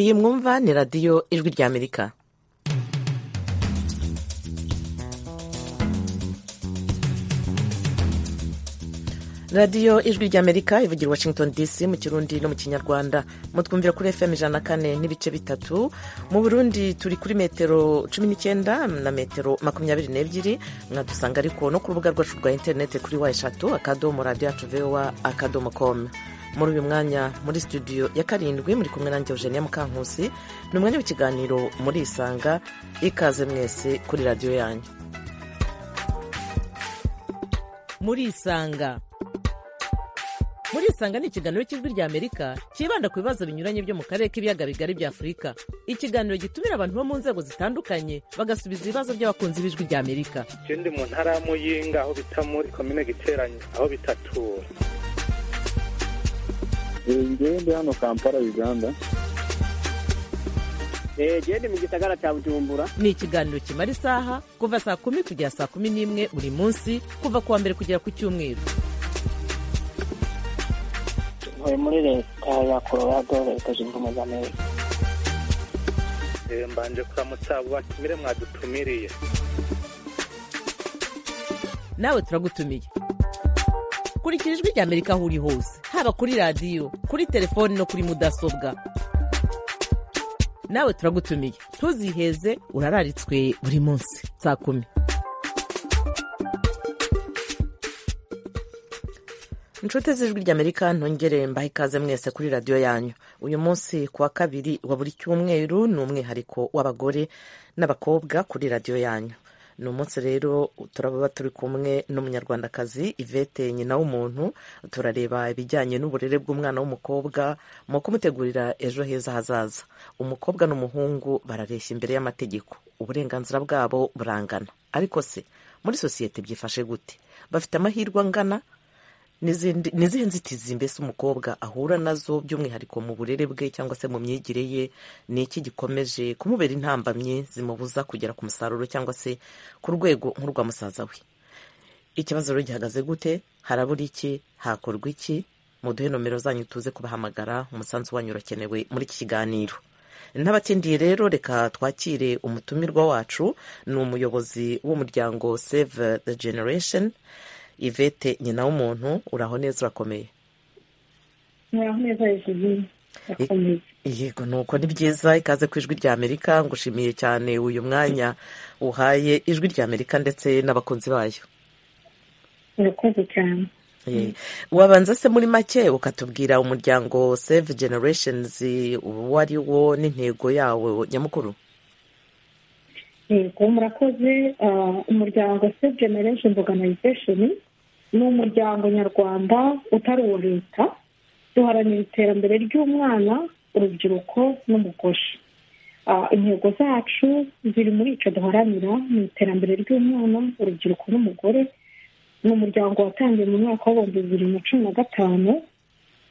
iyi mwumva ni radiyo ijwi ry'amerika radiyo ijwi ry'amerika ivugira washington dc mu kirundi no mu kinyarwanda mutwumvira kuri fm ijana na kane n'ibice bitatu mu burundi turi kuri metero cumi n'icyenda na metero makumyabiri n'ebyiri mwadusanga ariko no ku rubuga rwacu rwa interinete kuri wa eshatu akadomo radiyo yacu vowa akadomo komu muri uyu mwanya muri studio ya karindwi muri kumwe nanjye eugenia mukankusi ni umwanya w'ikiganiro murisanga ikaze mwese kuri radiyo yanyu murisanga murisanga ni ikiganiro cy'ijwi rya amerika cyibanda ku bibazo binyuranye byo mu karere k'ibiyaga bigari bya afurika ikiganiro gitumira abantu bo mu nzego zitandukanye bagasubiza ibibazo by'abakunzi b'ijwi rya amerika ikindi mu ntara ya muyinga aho bita muri komine giteranye aho bitatura ngende hano kampala uganda gende mu gisagara cya bujumbura ni ikiganiro kimara isaha kuva saa kumi kugera saa kumi n'imwe buri munsi kuva ku wa mbere kugera ku cyumweru tuvuye muri leta ya colorado leta zunze ubumwe za amerika mbanje kuramutsa batumire mwadutumiriye nawe turagutumiye kurikira ijwi rya amerika aho uri hose haba kuri radiyo kuri telefoni no kuri mudasobwa nawe turagutumiye ntuziheze urararitswe buri munsi saa kumi inshuti z'ijwi ry'amerika ntongere mbaha ikaze mwese kuri radiyo yanyu uyu munsi ku wa kabiri wa buri cyumweru ni umwihariko w'abagore n'abakobwa kuri radiyo yanyu ni umunsi rero turaba turi kumwe n'umunyarwandakazi ivete nyina w'umuntu turareba ibijyanye n'uburere bw'umwana w'umukobwa mu kumutegurira ejo heza hazaza umukobwa n'umuhungu barareshya imbere y'amategeko uburenganzira bwabo burangana ariko se muri sosiyete byifashe gute bafite amahirwe angana ni izihe nzitizi mbese umukobwa ahura nazo by'umwihariko mu burere bwe cyangwa se mu myigire ye ni iki gikomeje kumubera intambamyi zimubuza kugera ku musaruro cyangwa se ku rwego nk'urwa musaza we ikibazo rero gihagaze gute harabura iki hakorwa iki muduhe nomero zanyu tuze kubahamagara umusanzu wanyu urakenewe muri iki kiganiro n'abatindiye rero reka twakire umutumirwa wacu ni umuyobozi w'umuryango save the generation ivete nyina w'umuntu uraho neza urakomeye uraho neza urakomeye yego nuko ni byiza ikaze ku ijwi rya amerika ngushimiye cyane uyu mwanya uhaye ijwi rya amerika ndetse n'abakunzi bayo urakoze cyane wabanza se muri make ukatubwira umuryango save generations uwo ari wo n'intego yawo nyamukuru yego murakoze umuryango save generation organization ni umuryango nyarwanda utari uwa leta duharanira iterambere ry'umwana urubyiruko n'umugore intego zacu ziri muri icyo duharanira mu iterambere ry'umwana urubyiruko n'umugore ni umuryango watangiye mu mwaka w'ibihumbi bibiri na cumi na gatanu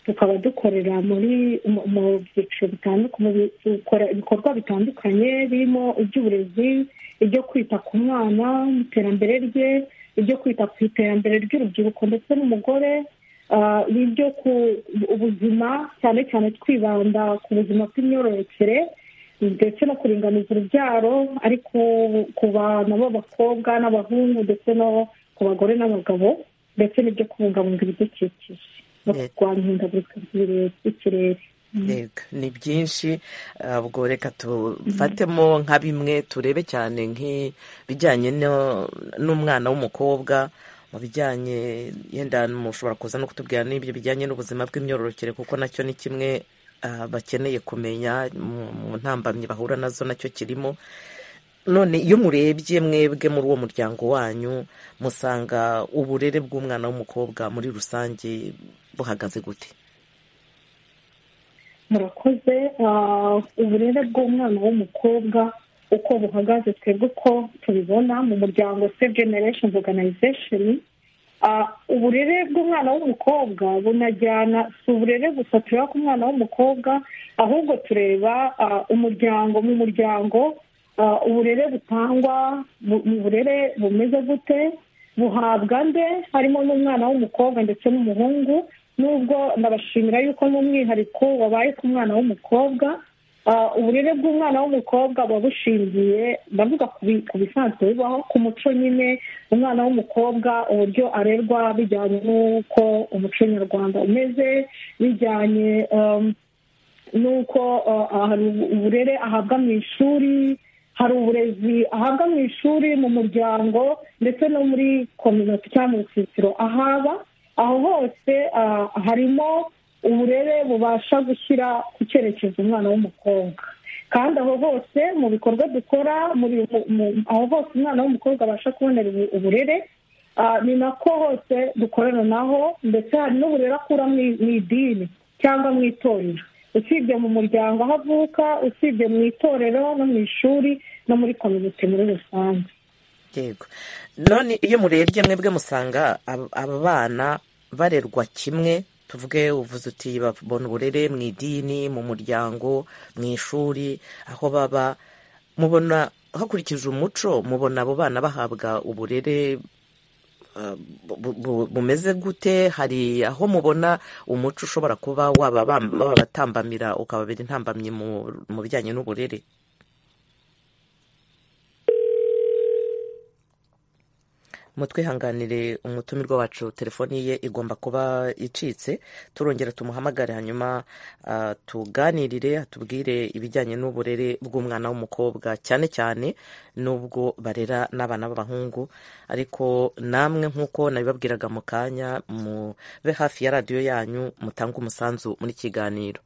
tukaba dukorera muri mu byiciro bitandukanye dukora ibikorwa bitandukanye birimo iby'uburezi ibyo kwita ku mwana mu iterambere rye ibyo kwita ku iterambere ry'urubyiruko ndetse n'umugore ibyo ku ubuzima cyane cyane twibanda ku buzima bw'imyororokere ndetse no kuringaniza urubyaro ari ku bana b'abakobwa n'abahungu ndetse no ku bagore n'abagabo ndetse n'ibyo kubungabunga ibidukikije no kurwanya ihindagurika ry'ikirere yego ni byinshi ubwo reka tufatemo nka bimwe turebe cyane nk'ibijyanye n'umwana w'umukobwa mu bijyanye yenda mushobora kuza no kutubwira n'ibyo bijyanye n'ubuzima bw'imyororokere kuko nacyo ni kimwe bakeneye kumenya mu ntambamyi bahura nazo nacyo kirimo none iyo murebye mwebwe muri uwo muryango wanyu musanga uburere bw'umwana w'umukobwa muri rusange buhagaze gute murakoze uburere bw'umwana w'umukobwa uko buhagaze twebwe uko tubibona mu muryango save generation organization uburere bw'umwana w'umukobwa bunajyana si uburere gusa tureba ku mwana w'umukobwa ahubwo tureba umuryango mu muryango uburere butangwa mu burere bumeze gute buhabwa nde harimo n'umwana w'umukobwa ndetse n'umuhungu nubwo ndabashimira yuko n'umwihariko wabaye ku mwana w'umukobwa Ah, uburere bw'umwana w'umukobwa buba bushingiye ndavuga ku bi- ku bisanzwe bibaho ku muco nyine umwana w'umukobwa uburyo arerwa bijyanye n'uko umuco nyarwanda umeze bijyanye um, n'uko uh, hari uburere ahabwa mu ishuri hari uburezi ahabwa mu ishuri mu muryango ndetse no muri kominote cyangwa mu rusisiro ahaba aho hose ah, harimo uburere bubasha gushyira ku cyerekezo umwana w'umukobwa kandi aho hose mu bikorwa dukora muri mu- mu- aho hose umwana w'umukobwa abasha kubonera ubu- uburere ah, ni nako hose dukorana naho ndetse hari n'uburere akura mu i- mu idini cyangwa mu itorero usibye mu muryango aho avuka usibye mu itorero no mu ishuri no muri kominote muri rusange yego none iyo murebye mwebwe musanga ab- aba bana barerwa kimwe tuvuge uvuze uti babona uburere mu idini mu muryango mu ishuri aho baba mubona hakurikije umuco mubona abo bana bahabwa uburere eh, bu- bu- bumeze gute hari aho mubona umuco ushobora kuba wababam- wababatambamira ukababera intambamyi mu- mu bijyanye n'uburere mutwihanganire umutumirwa wacu telefoni ye igomba kuba icitse turongera tumuhamagare hanyuma ah, tuganirire atubwire ibijyanye n'uburere bw'umwana w'umukobwa cyane cyane n'ubwo barera n'abana b'abahungu ariko namwe nk'uko nabibabwiraga mu kanya mube hafi ya radiyo yanyu mutange umusanzu muri kiganiro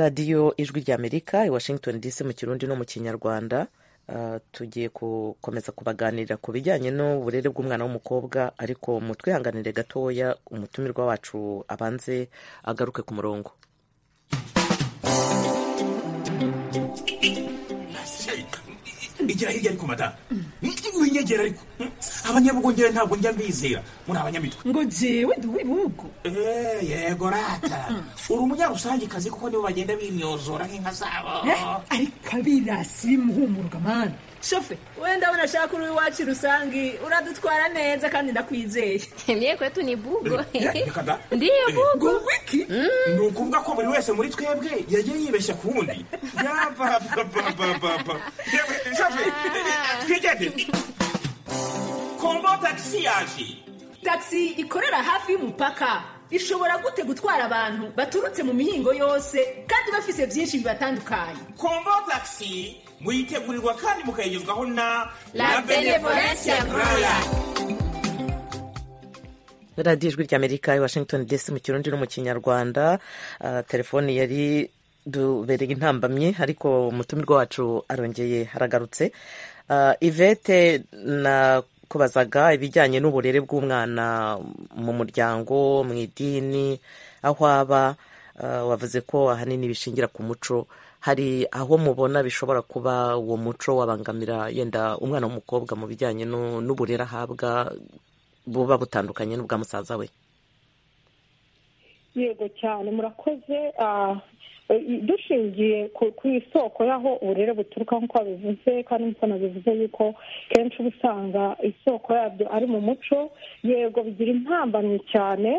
radiyo ijwi ry'amerika i washington dc mu kirundi no mu kinyarwanda Ah, tugiye gukomeza kubaganirira ku bijyanye n'uburere bw'umwana w'umukobwa ariko mutwihanganire gatoya umutumirwa wacu abanze agaruke ku murongo igira hirya ariko madamu winyegera ariko abanyabugongera ntabwo njya mbizera muri abanyamitwe ngo jewe ndi uw'ibihugu Eh, yego rata uri umunyarusangicazi kuko nibo bagenda bimyozora nk'inka zabo Eh, ariko abirasi bimuhumuruka mani shofe wenda abona ashaka uri iwacu rusange uradutwara neza kandi ndakwizeye Mie kwetu ni bugo. Eh, reka da. Ndiyo Eh, bugo. ngo wiki ni ukuvuga ko buri wese muri twebwe yagiye yibeshya ku wundi yabababababa yewe shafe eh, twigendere kombo tagisi yaje tagisi ikorera hafi y'umupaka ishobora gute gutwara abantu baturutse mu mihingo yose kandi bafise byinshi bibatandukanye kombo tagisi muyitegurirwa kandi mukayigezwaho na La benevolencia royal. radiyo ijwi ry'amerika i washington dc mu kirundi no mu kinyarwanda Ah, telefoni yari dubereye intambamyi ariko umutumirwa wacu arongeye haragarutse Ah, ivete na kubazaga ibijyanye n'uburere bw'umwana mu muryango mu idini aho aba Ah, wavuze ko ahanini bishingira ku muco hari aho mubona bishobora kuba uwo muco wabangamira yenda umwana w'umukobwa mu bijyanye n'u- n'uburere ahabwa buba butandukanye n'ubwa musaza we yego cyane murakoze ah, i- dushingiye ku ku isoko y'aho uburere buturuka nk'uko babivuze kandi nk'uko nabivuze yuko kenshi uba usanga isoko yabyo ari mu muco yego bigira intambamyi cyane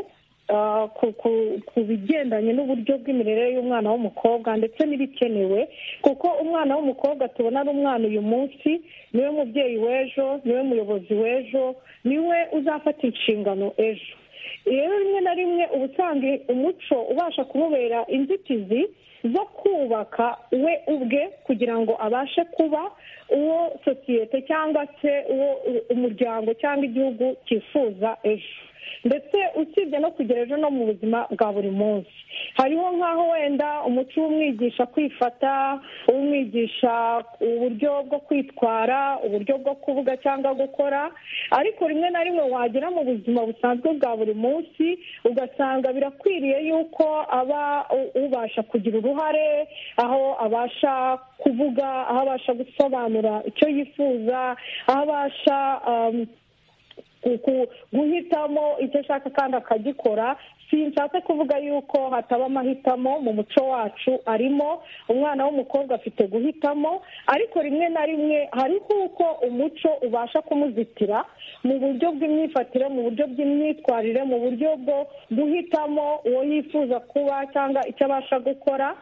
ah, ku- ku- ku bigendanye n'uburyo bw'imirire y'umwana w'umukobwa ndetse n'ibikenewe kuko umwana w'umukobwa tubona ari umwana uyu munsi niwe mubyeyi w'ejo niwe muyobozi w'ejo niwe uzafata inshingano ejo rero rimwe na rimwe uba usanga umuco ubasha kumubera inzitizi zo kubaka we ubwe kugira ngo abashe kuba uwo sosiyete cyangwa se uwo u- umuryango cyangwa igihugu cyifuza ejo ndetse usibye no kugera ejo no mu buzima bwa buri munsi hariho nk'aho wenda umuco w'umwigisha kwifata uwumwigisha uburyo bwo kwitwara uburyo bwo kuvuga cyangwa gukora ariko rimwe na rimwe wagera mu buzima busanzwe bwa buri munsi ugasanga birakwiriye yuko aba u- ubasha kugira uruhare aho abasha kuvuga aho abasha gusobanura icyo yifuza aho abasha um, ku- guhitamo icyo ashaka kandi akagikora sinshatse kuvuga yuko hataba amahitamo mu muco wacu arimo umwana w'umukobwa afite guhitamo ariko rimwe na rimwe hariho uko umuco ubasha kumuzitira mu buryo bw'imyifatire mu buryo bw'imyitwarire mu buryo bwo guhitamo uwo yifuza kuba cyangwa icyo abasha gukora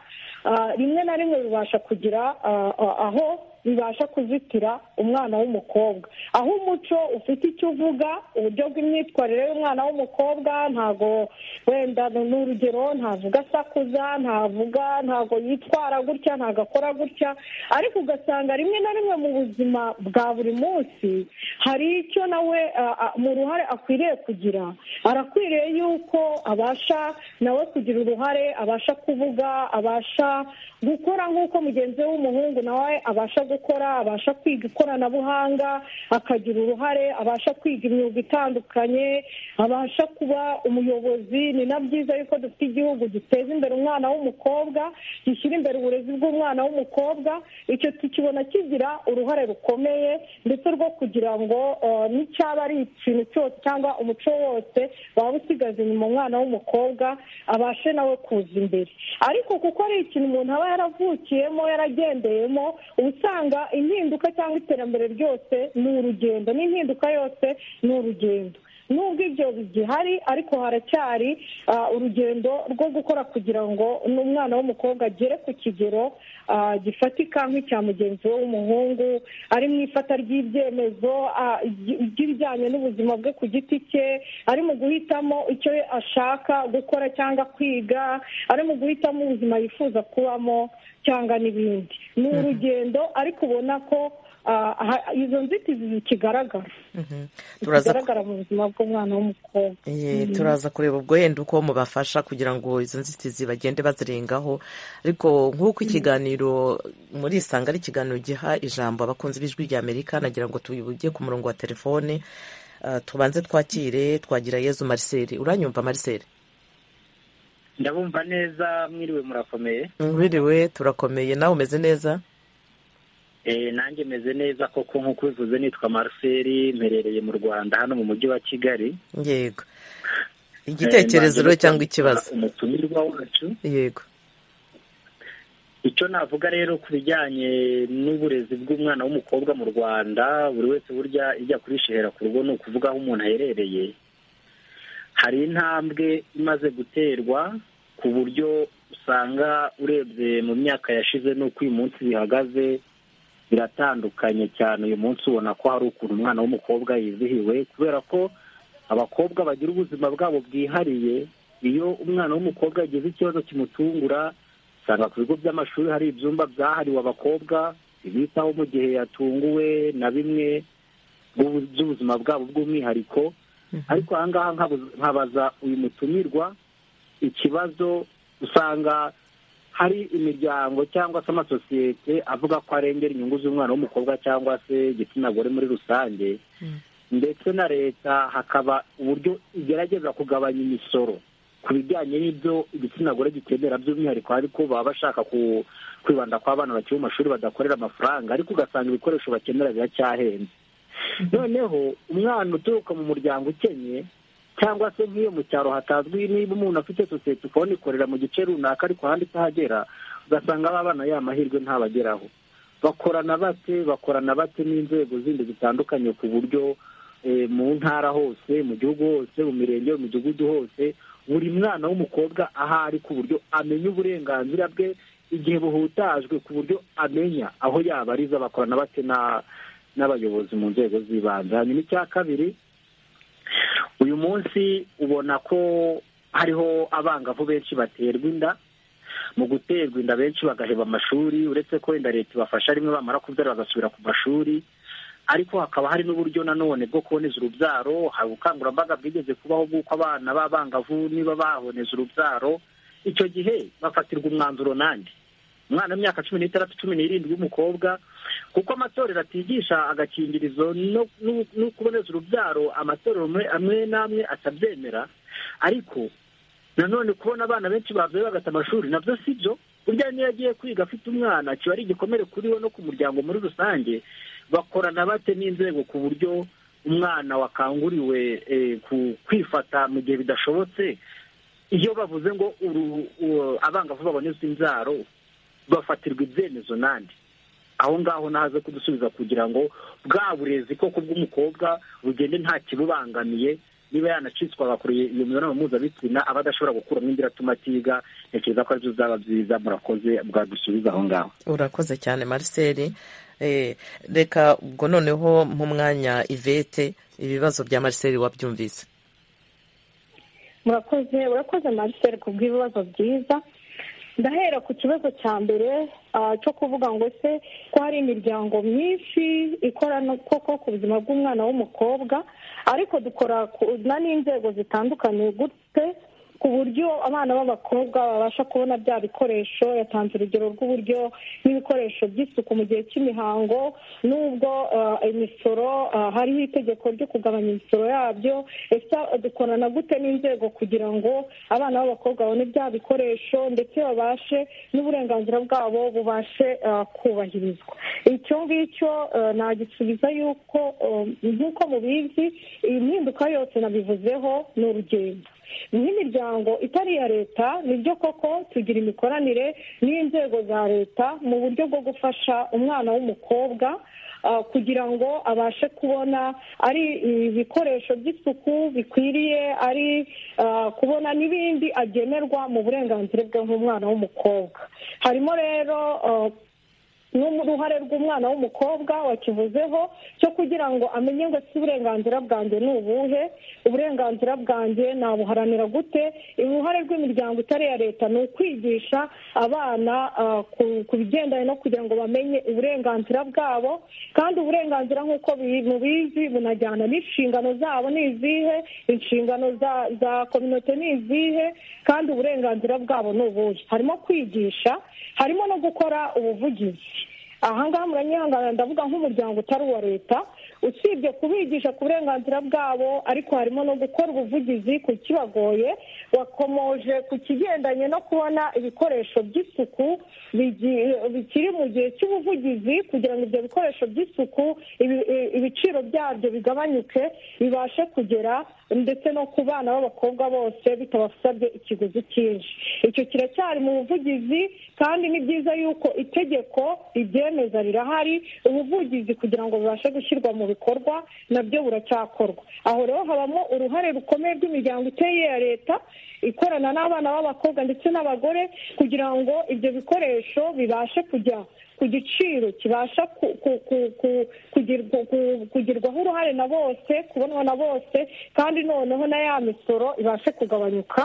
Ah, rimwe na rimwe bibasha kugira ah, ah, aho bibasha kuzitira umwana w'umukobwa aho umuco ufite icyo uvuga uburyo bw'imyitwarire y'umwana w'umukobwa ntago wenda ni urugero ntavuga asakuza ntavuga ntago yitwara gutya ntago akora gutya ariko ugasanga rimwe na rimwe mu buzima bwa buri munsi hari icyo nawe ah, ah, mu ruhare akwiriye kugira arakwiriye yuko abasha nawe kugira uruhare abasha kuvuga abasha gukora nk'uko mugenzi we w'umuhungu nawe abasha gukora abasha kwiga ikoranabuhanga akagira uruhare abasha kwiga imyuga itandukanye abasha kuba umuyobozi ni na byiza yuko dufite igihugu giteza imbere umwana w'umukobwa gishyira imbere uburezi bw'umwana w'umukobwa icyo tukibona kigira uruhare rukomeye ndetse rwo kugira ngo eh, n'icyaba ari ikintu cyose cyangwa umuco wose waba usigaza inyuma umwana w'umukobwa abashe nawe kuza imbere ariko kuko ari ikintu umuntu aba yaravukiyemo yaragendeyemo uba usanga impinduka cyangwa iterambere ryose ni urugendo n'impinduka yose ni urugendo nubwo ibyo bigihari ariko haracyari ah, urugendo rwo gukora kugira ngo n'umwana w'umukobwa agere ku kigero ah, gifatika nk'icya mugenzi we w'umuhungu ari mu ifata ry'ibyemezo ah, ry- ry'ibijyanye n'ubuzima bwe ku giti cye ari mu guhitamo icyo ashaka gukora cyangwa kwiga ari mu guhitamo ubuzima yifuza kubamo cyangwa n'ibindi ni urugendo ariko ubona ko ah, ha- izo nzitizi zikigaragara turaza ku- bigaragara mu buzima bw'umwana w'umukobwa Ye, turaza kureba ubwo yenda uko mubafasha kugira ngo izo nzitizi bagende bazirengaho ariko nk'uko ikiganiro muri isanga ari ikiganiro giha ijambo abakunzi b'ijwi ry'amerika nagira ngo tubibuge ku murongo wa telefone Ah, tubanze twakire twagira yezu marcel uranyumva marcel ndabumva neza mwiriwe murakomeye wiriwe turakomeye nawe umeze neza Eh, nanjye meze neza koko nk'uko ubivuze nitwa Marcel mperereye mu Rwanda hano mu mujyi wa Kigali yego igitekerezo rero cyangwa ikibazo umutumirwa wacu yego icyo navuga rero ku bijyanye n'uburezi bw'umwana w'umukobwa mu rwanda buri wese burya ijya kurishihera ku rugo ni ukuvuga aho umuntu aherereye hari intambwe imaze guterwa ku buryo usanga urebye mu myaka yashize n'uko uyu munsi bihagaze biratandukanye cyane uyu munsi ubona ko hari ukuntu umwana w'umukobwa yizihiwe kubera ko abakobwa bagira ubuzima bwabo bwihariye iyo umwana w'umukobwa yagize ikibazo kimutungura usanga ku bigo by'amashuri hari ibyumba byahariwe abakobwa bibitaho mu gihe yatunguwe na bimwe by'ubu- by'ubuzima bwabo bw'umwihariko ariko aha ngaha nkabu- nkabaza uyu mutumirwa ikibazo usanga hari imiryango cyangwa se amasosiyete avuga ko arengera inyungu z'umwana w'umukobwa cyangwa se igitsina gore muri rusange ndetse na leta hakaba uburyo igerageza kugabanya imisoro ku bijyanye n'ibyo igitsina gore gikenera by'umwihariko ariko baba bashaka ku- kwibanda ku abana bakiri mu mashuri badakorera amafaranga ariko ugasanga ibikoresho bakenera biracyahenze noneho umwana uturuka mu muryango ukennye cyangwa se nk'iyo mu cyaro hatazwi niba umuntu afite sosiyete ukabona ikorera mu gice runaka ariko ahandi itahagera ugasanga ba bana ya mahirwe ntabageraho bakorana bate bakorana bate n'inzego zindi zitandukanye ku buryo eh, mu ntara hose mu gihugu hose mu mirenge mu midugudu hose buri mwana w'umukobwa ahari ku buryo amenya uburenganzira bwe igihe buhutajwe ku buryo amenya aho yabariza bakorana bate na- n'abayobozi mu nzego z'ibanze hanyuma icya kabiri uyu munsi ubona ko hariho abangavu benshi baterwa inda mu guterwa inda benshi bagaheba amashuri uretse ko wenda leta ibafasha rimwe bamara kubyara bagasubira ku mashuri ariko hakaba hari n'uburyo nanone bwo kuboneza urubyaro hari ubukangurambaga bwigeze kubaho bw'uko abana b'abangavu niba baboneza urubyaro icyo gihe bafatirwa umwanzuro nande umwana w'imyaka cumi n'itandatu cumi n'irindwi w'umukobwa kuko amatorero atigisha agakingirizo no- no- no kuboneza urubyaro amatorero amwe- amwe n'amwe atabyemera ariko nanone kubona abana benshi bavuye bagata amashuri nabyo si byo burya niyo agiye kwiga afite umwana kiba ari igikomere kuri we no ku muryango muri rusange bakorana bate n'inzego ku buryo umwana wakanguriwe eh, ku- kwifata mu gihe bidashobotse iyo bavuze ngo uru- u- abangavu babonetse inzaro bafatirwa ibyemezo nandi aho ngaho nahaze kudusubiza kugira ngo bwa burezi koko bw'umukobwa bugende nta kibubangamiye niba yanacitswa agakoreye iyo mibonano mpuzabitsina aba adashobora gukuramo indi iratuma atiga ntekereza ko aribyo bizaba byiza murakoze bwadusubiza aho ngaho urakoze cyane marcel Eh, reka ubwo noneho mwanya ivete ibibazo bya marcel wabyumvise murakoze urakoze marcel ku bw'ibibazo byiza ndahera ku kibazo cya mbere ah, cyo kuvuga ngo se ko hari imiryango myinshi ikora no koko ku buzima bw'umwana w'umukobwa ariko dukora ku- na n'inzego zitandukanye gute ku buryo abana b'abakobwa babasha kubona bya bikoresho yatanze urugero rw'uburyo n'ibikoresho by'isuku mu gihe cy'imihango n'ubwo ah, imisoro ah, hariho itegeko ryo kugabanya imisoro yabyo ese dukorana gute n'inzego kugira ngo abana b'abakobwa babone bya bikoresho ndetse babashe n'uburenganzira bwabo bubashe ah, kubahirizwa icyo ngicyo ah, nagisubiza yuko ah, nk'uko mubizi impinduka yose nabivuzeho ni urugendo nk'imiryango itari iya leta nibyo koko tugira imikoranire n'inzego za leta mu buryo bwo gufasha umwana w'umukobwa ah, kugira ngo abashe kubona ari ibikoresho by'isuku bikwiriye ari ah, kubona n'ibindi agenerwa mu burenganzira bwe nk'umwana w'umukobwa harimo rero ah, n'uruhare rw'umwana w'umukobwa wakivuzeho cyo kugira ngo amenye ngo si uburenganzira bwanjye ni ubuhe uburenganzira bwanjye nabuharanira gute uruhare rw'imiryango itari iya leta ni ukwigisha abana ah, ku- ku bigendanye no kugira ngo bamenye uburenganzira bwabo kandi uburenganzira nk'uko bi- mubizi bunajyana n'inshingano zabo ni izihe inshingano za za kominote ni izihe kandi uburenganzira bwabo ni ubuhe harimo kwigisha harimo no gukora ubuvugizi aha ngaha muranyihanganira ndavuga nk'umuryango utari uwa leta usibye kubigisha ku burenganzira bwabo ariko harimo no gukora ubuvugizi ku kibagoye wakomoje ku kigendanye no kubona ibikoresho by'isuku bigi- bikiri mu gihe cy'ubuvugizi kugira ngo ibyo bikoresho by'isuku ibi- i- ibiciro byabyo bigabanyuke bibashe kugera ndetse no ku bana b'abakobwa bose bitabasabye ikiguzi cyinshi icyo kiracyari mu buvugizi kandi ni byiza yuko itegeko ribyemeza rirahari ubuvugizi kugira ngo bibashe gushyirwa mu bikorwa nabyo buracyakorwa aho rero habamo uruhare rukomeye rw'imiryango iteye iya leta ikorana n'abana b'abakobwa ndetse n'abagore kugira ngo ibyo bikoresho bibashe kujya ku giciro kibasha ku- ku- ku- ku- kugirwa- ku- kugirwaho uruhare na bose kubonwa na bose kandi noneho na ya misoro ibashe kugabanyuka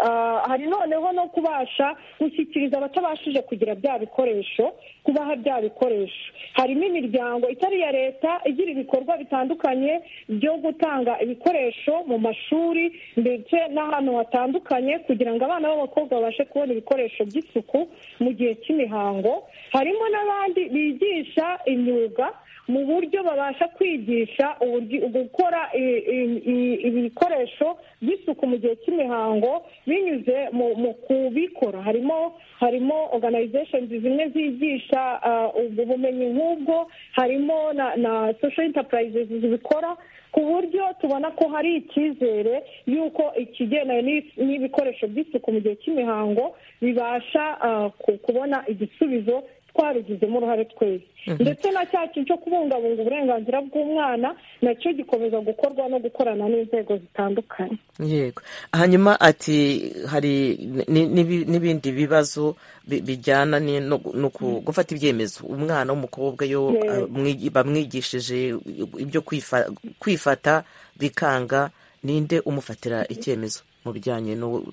Ah, hari noneho no kubasha gushyikiriza abatabashije kugira bya bikoresho kubaha bya bikoresho harimo imiryango itari iya leta igira ibikorwa bitandukanye byo gutanga ibikoresho mu mashuri ndetse n'ahantu hatandukanye kugira ngo abana b'abakobwa babashe kubona ibikoresho by'isuku mu gihe cy'imihango harimo n'abandi bigisha imyuga mu buryo babasha kwigisha uburyo- gukora i- i- i- ibikoresho by'isuku mu gihe cy'imihango binyuze mu mu kubikora harimo harimo organizations zimwe zigisha ah, ubwo bumenyi nk'ubwo harimo na na social enterprises zibikora ku buryo tubona ko hari icyizere y'uko ikigendanye n'ib- n'ibikoresho by'isuku mu gihe cy'imihango bibasha ah, ku- kubona igisubizo twarugizemo uruhare twese ndetse na cya kintu cyo kubungabunga uburenganzira bw'umwana nacyo gikomeza gukorwa no gukorana n'inzego zitandukanye yego hanyuma ati hari ni- ni- n'ibindi bibazo bi- bijyana ni- no no ku- gufata ibyemezo umwana w'umukobwa yo Yego. ah, mwi- bamwigishije ibyo kwifa- kwifata bikanga ninde umufatira icyemezo mu bijyanye no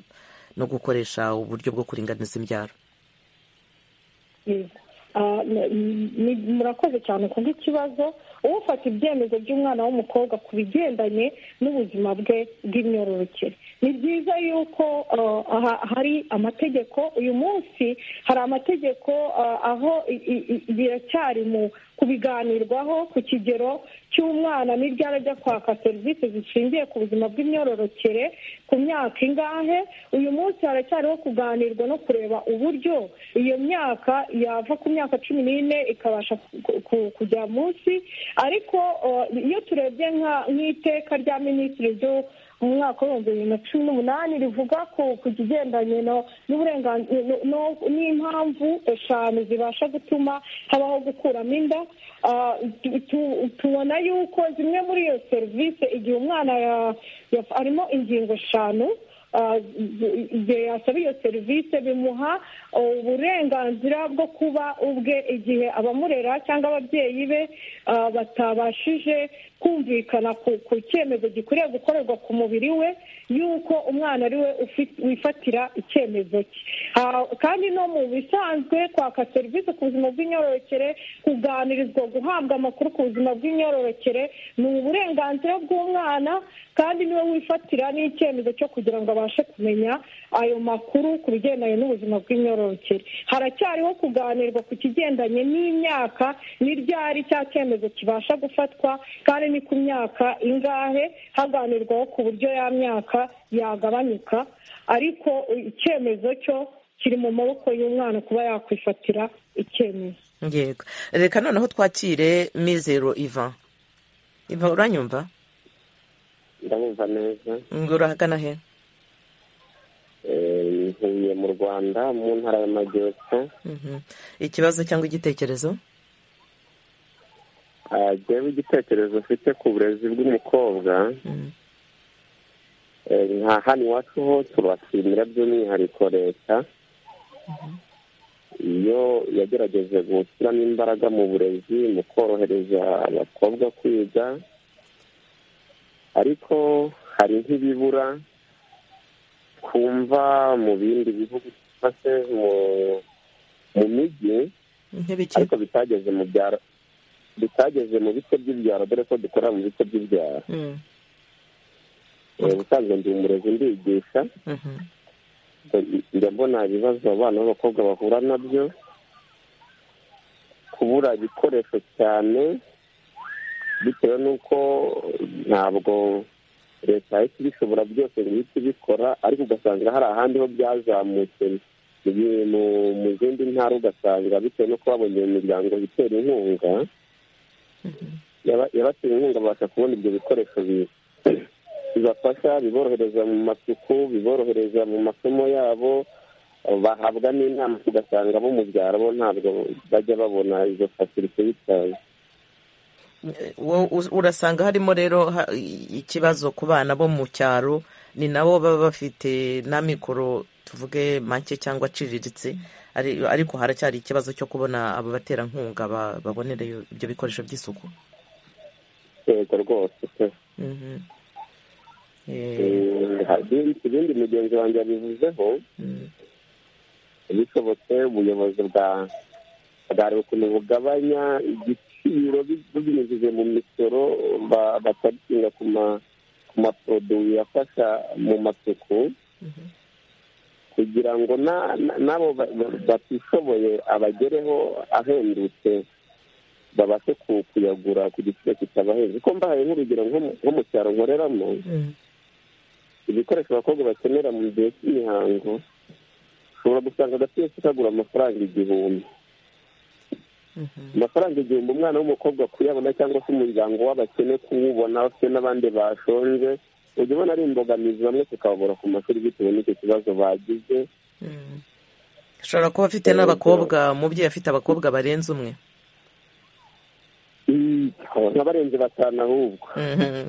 no gukoresha uburyo bwo kuringaniza imbyaro Yego. Ah, ni- ni- murakoze cyane ku bw'ikibazo ufata ibyemezo by'umwana w'umukobwa ku bigendanye n'ubuzima bwe bw'imyororokere ni byiza yuko ah, aha- hari amategeko uyu munsi hari amategeko ah, aho i- i- i- biracyari mu kubiganirwaho ku kigero cy'umwana n'ibyara ajya kwaka serivisi zishingiye ku buzima bw'imyororokere ku myaka ingahe uyu munsi haracyariho kuganirwa no kureba uburyo iyo myaka yava ku myaka cumi n'ine ikabasha ku- ku- kujya munsi ariko uh, iyo turebye nka- nk'iteka rya minisitiri ryo mu mwaka w'ibihumbi bibiri na cumi n'umunani rivuga ku ku kigendanye no- n'uburenganzira no- no- n'impamvu eshanu zibasha gutuma habaho gukuramo inda Ah, tu- tu- tubona yuko zimwe muri iyo serivisi igihe umwana ya- ya- arimo ingingo eshanu ah, z- igihe yasaba iyo serivisi bimuha uburenganzira bwo kuba ubwe igihe abamurera cyangwa ababyeyi be ah, batabashije kumvikana ku ku cyemezo gikwiriye gukorerwa ku mubiri we yuko umwana ari we ufi- wifatira icyemezo cye Ah, kandi no mu bisanzwe kwaka serivisi ku buzima bw'imyororokere kuganirizwa guhabwa amakuru ku buzima bw'imyororokere ni uburenganzira bw'umwana kandi niwe wifatira n'icyemezo cyo kugira ngo abashe kumenya ayo makuru ku bigendanye n'ubuzima bw'imyororokere haracyariho kuganirwa ku kigendanye n'imyaka n'iryari cya cyemezo kibasha gufatwa kandi ni ku myaka ingahe haganirwaho ku buryo ya myaka yagabanyuka ariko icyemezo cyo kiri mu maboko y'umwana kuba yakwifatira icyemezo yego reka noneho twakire mizero iva iva uranyumva ndabumva neza ngo urahagana he Eh, ntuye mu rwanda mu ntara y'amajyepfo Mhm. ikibazo cyangwa igitekerezo Ah, jyewe igitekerezo mfite ku burezi bw'umukobwa Eh, nka hano iwacu ho turashimira by'umwihariko leta iyo yagerageje gushyiramo imbaraga mu burezi mu korohereza abakobwa kwiga ariko hari nk'ibibura twumva mu bindi bihugu cyangwa se mu mu mijyi nk'ibiki ariko bitageze mu byaro bitageze mu bice by'ibyaro dore ko dukorera mu bice by'ibyaro Mm. Eh, ubusanzwe ndi umurezi ndigisha Mhm. njya mbona ibibazo abana b'abakobwa bahura nabyo kubura ibikoresho cyane bitewe n'uko ntabwo leta yahita ibishobora byose ngo ihite ibikora ariko ugasanga hari ahandi ho byazamutse mu gihe mu- mu zindi ntara ugasanga bitewe no kuba babonye imiryango itera inkunga yaba- yabatera inkunga babasha kubona ibyo bikoresho bi- bibafasha biborohereza mu masuku biborohereza mu masomo yabo bahabwa n'inama ugasanga bo mu byaro bo ntabwo bajya babona izo fasilite bitaye Wo- us- urasanga harimo rero ha- i- ikibazo ku bana bo mu cyaro ni nabo baba bafite n'amikoro tuvuge make cyangwa aciriritse ari- ariko haracyari ikibazo cyo kubona abo baterankunga ba- babonera iyo- ibyo bikoresho by'isuku yego rwose pe Mhm. Eh, Eh, hari- ibindi mugenzi wanjye yabivuzeho mm, bishobotse ubuyobozi bwa bwareba ukuntu bugabanya igiciro bi- bubinyujije mu misoro ba- bakagishinga ku ma ku maporoduwi afasha mu masuku kugira ngo na- na- n'abo ba- ba- batishoboye abagereho ahendutse babashe ku- kuyagura ku giciro kitabahenze kuko mbahaye nk'urugero nko mu- nko mu cyaro nkoreramo mm. ibikoresho abakobwa bakenera mu gihe cy'imihango ushobora gusanga agapira kagura amafaranga igihumbi amafaranga igihumbi umwana w'umukobwa kuyabona cyangwa se umuryango w'abakene kuwubona bafite n'abandi bashonje ujya ubona ari imbogamizi bamwe tukababura ku mashuri bitewe n'icyo kibazo bagize ashobora kuba afite Yego. n'abakobwa umubyeyi afite abakobwa barenze umwe Mm, nk'abarenze batanu ahubwo Mhm.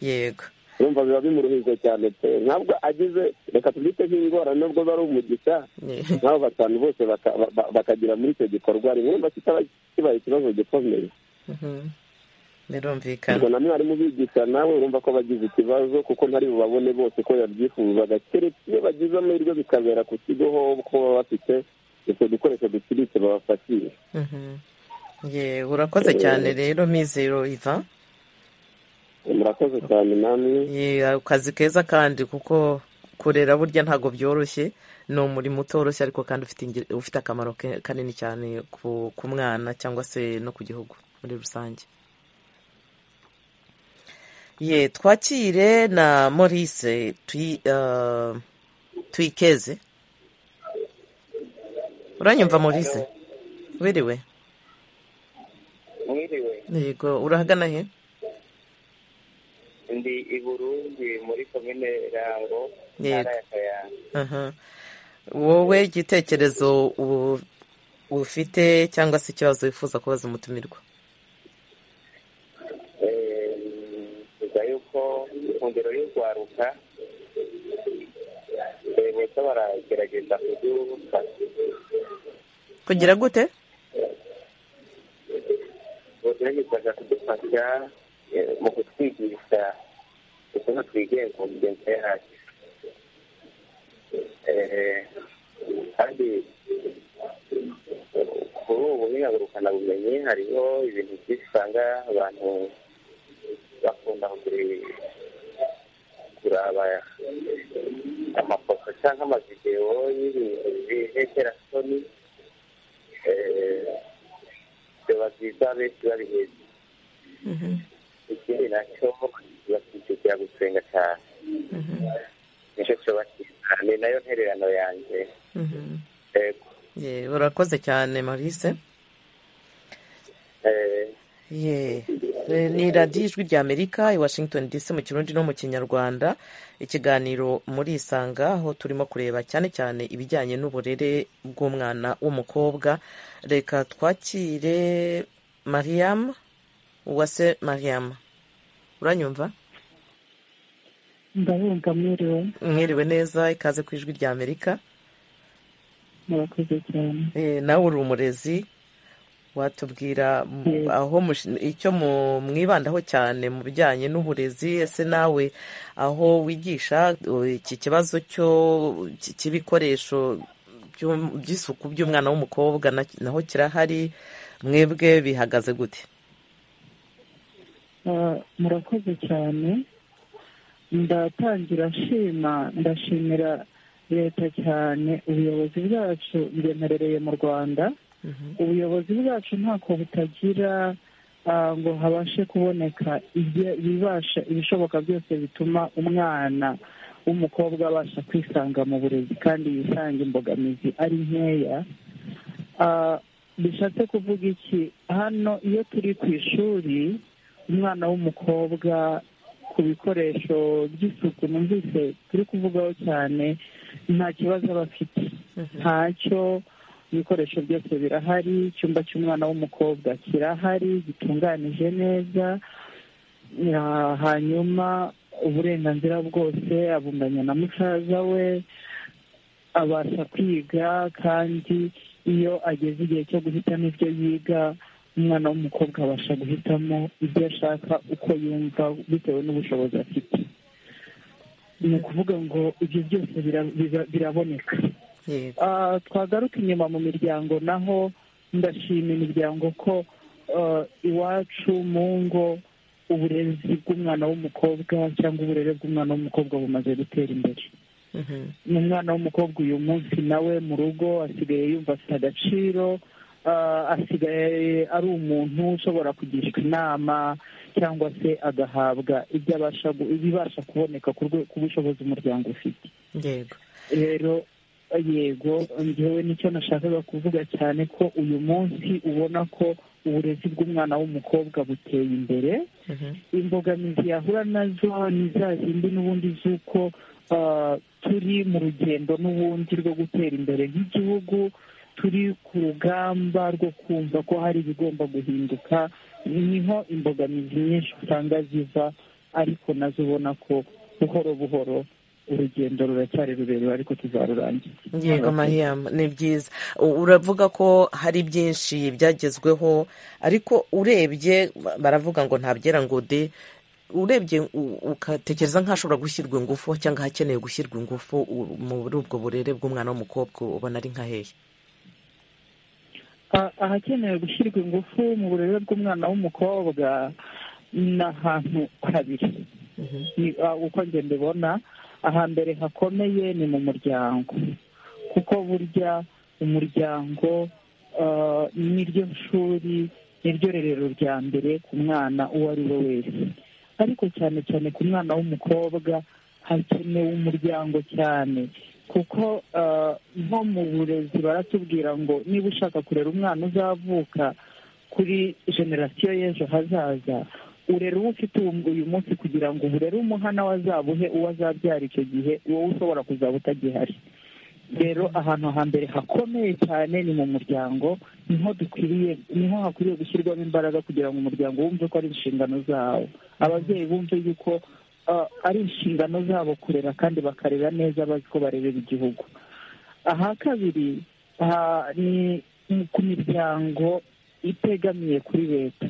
yego urumva biba bimuruhije cyane pe ntabwo agize reka tubyite nk'indwara nubwo bari umugisha Ye- nk'abo batanu bose baka- ba- bakagira muri icyo gikorwa rimwe urumva kitaba kibaye ikibazo gikomeye Mhm. ubwo birumvikana na mwarimu ubigisha nawe urumva ko bagize ikibazo kuko ntari bubabone bose ko yabyifuzaga keretse iyo bagize amahirwe bikabera ku kigo hoho ko baba bafite utwo dukoresho duciriritse babafashisha Mhm. Ye, urakoze cyane rero mizero iva murakoze cyane namwe Ye, akazi keza kandi kuko kurera burya ntabwo byoroshye ni umurimo utoroshye ariko kandi ufite akamaro kanini cyane ku mwana cyangwa se no ku gihugu muri rusange ye twakire na Maurice twikeze uranyumva Maurice wiriwe yego urahagana he ndi i burundi muri komine rango yego wowe igitekerezo ufite cyangwa se ikibazo wifuza kubaza umutumirwa bivuga yuko inkundiro y'urwaruka bose baragerageza kuryubaka kugira gute bageragezaga kudufasha mu kutwigisha ukuntu twigenga mu migenzo yacu kandi kuri ubu nk'ihagurukana bumenyi hariho ibintu byinshi usanga abantu bakunda kuraba amafoto cyangwa amavidewo y'ibintu by'inhekerasoni biba byiza benshi babiheze ikindi nacyo bakikukira gusenga cyane nicyo kiba cyiza ni nayo ntererano yanjye yego urakoze cyane marise ni radiyo ijwi rya amerika i washington dc mu kirundi no mu kinyarwanda ikiganiro muri isanga aho turimo kureba cyane cyane ibijyanye n'uburere bw'umwana w'umukobwa reka twakire mariyamu uwase mariyamu uranyumva ndabumva mwiriwe mwiriwe neza ikaze ku ijwi rya amerika murakoze cyane nawe uri umurezi watubwira aho icyo mwibandaho cyane mu bijyanye n'uburezi ese nawe aho wigisha iki kibazo cy'ibikoresho by'isuku by'umwana w'umukobwa naho kirahari mwebwe bihagaze gute murakoze cyane ndatangira nshima ndashimira leta cyane ubuyobozi bwacu bwemerereye mu rwanda ubuyobozi bwacu ntako butagira ngo habashe kuboneka ibibasha ibishoboka byose bituma umwana w'umukobwa abasha kwisanga mu burezi kandi yisanga imbogamizi ari nkeya bishatse kuvuga iki hano iyo turi ku ishuri umwana w'umukobwa ku bikoresho by'isuku numvise turi kuvugaho cyane nta kibazo aba afite ntacyo ibikoresho byose birahari icyumba cy'umwana w'umukobwa kirahari gitunganije neza hanyuma uburenganzira bwose abunganya na musaza we abasha kwiga kandi iyo ageze igihe cyo guhitamo ibyo yiga umwana w'umukobwa abasha guhitamo ibyo ashaka uko yumva bitewe n'ubushobozi afite ni ukuvuga ngo ibyo byose biraboneka twagaruka inyuma mu miryango naho ndashima imiryango ko iwacu mu ngo uburezi bw'umwana w'umukobwa cyangwa uburere bw'umwana w'umukobwa bumaze gutera imbere umwana w'umukobwa uyu munsi nawe mu rugo asigaye yumva afite agaciro asigaye ari umuntu ushobora kugishwa inama cyangwa se agahabwa ibibasha kuboneka ku bushobozi umuryango ufite rero yego ngewe nicyo nashakaga kuvuga cyane ko uyu munsi ubona ko uburezi bw'umwana w'umukobwa buteye imbere imbogamizi yahura nazo ni za zindi n'ubundi z'uko turi mu rugendo n'ubundi rwo gutera imbere nk'igihugu turi ku rugamba rwo kumva ko hari ibigomba guhinduka niho imbogamizi nyinshi usanga ziva ariko nazo ubona ko buhoro buhoro urugendo ruracyari rurerure ariko tuzarurangiza yego mariyamu ni byiza uravuga ko hari byinshi byagezweho ariko urebye baravuga ngo ntabyera ngo de urebye ugatekereza nk'ahashobora gushyirwa ingufu cyangwa ahakeneye gushyirwa ingufu muri ubwo burere bw'umwana w'umukobwa ubona ari nka hehe ahakenewe gushyirwa ingufu mu burere bw'umwana w'umukobwa ni ahantu habiri uko njye mbibona aha mbere hakomeye ni mu muryango kuko burya umuryango niryo shuri niryo rerero rya mbere ku mwana uwo ari we wese ariko cyane cyane ku mwana w'umukobwa hakenewe umuryango cyane kuko nko mu burezi baratubwira ngo niba ushaka kurera umwana uzavuka kuri generasiyo y'ejo hazaza urera uwo ufite uyu munsi kugira ngo uburere umuhana we azabuhe uwo azabyara icyo gihe wowe ushobora kuzaba utagihari rero ahantu hambere hakomeye cyane ni mu muryango niho dukwiriye niho hakwiriye gushyirwamo imbaraga kugira ngo umuryango wumve ko ari inshingano zawo ababyeyi bumve yuko ari inshingano zabo kurera kandi bakarera neza bazi ko barebera igihugu aha kabiri ni ku miryango itegamiye kuri leta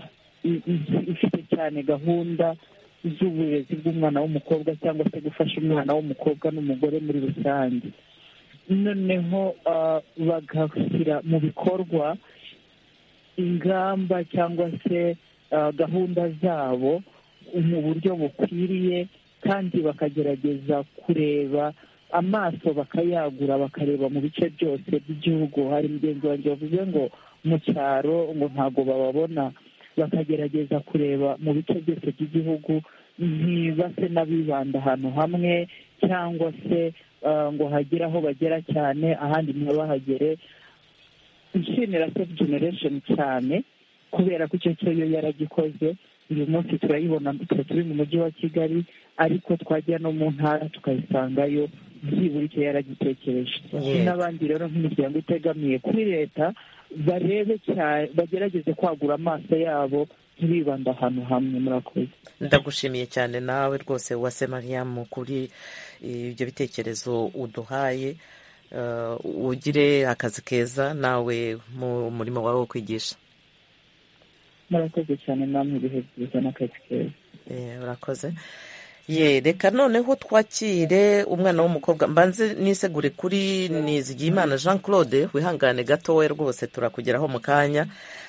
ifite cyane gahunda z'uburezi bw'umwana w'umukobwa cyangwa se gufasha umwana w'umukobwa n'umugore muri rusange noneho bagashyira mu bikorwa ingamba cyangwa se gahunda zabo mu buryo bukwiriye kandi bakagerageza kureba amaso bakayagura bakareba mu bice byose by'igihugu hari mugenzi wanjye wavuze ngo mu cyaro ngo ntabwo bababona bakagerageza kureba mu bice byose by'igihugu ntibase n'abibanda ahantu hamwe cyangwa se ngo hagire aho bagera cyane ahandi ntibahagere nshimira sefu generesheni cyane kubera ko icyo cyo yo yaragikoze uyu munsi turayibona turi mu mujyi wa kigali ariko twajya no mu ntara tukayisangayo byibura icyo yaragitekereje n'abandi rero nk'imiryango itegamiye kuri leta barebe cyane bagerageze kwagura amaso yabo ntibibanda ahantu hamwe murakoze ndagushimiye cyane nawe rwose wase mariyamu kuri ibyo bitekerezo uduhaye ugire akazi keza nawe mu murimo wawe wo kwigisha murakoze cyane namwe ibihe byiza n'akazi keza urakoze ye reka noneho twakire umwana w'umukobwa mbanze nisegure kuri nizigiyimana jean claude wihangane gatoya rwose turakugeraho mu kanya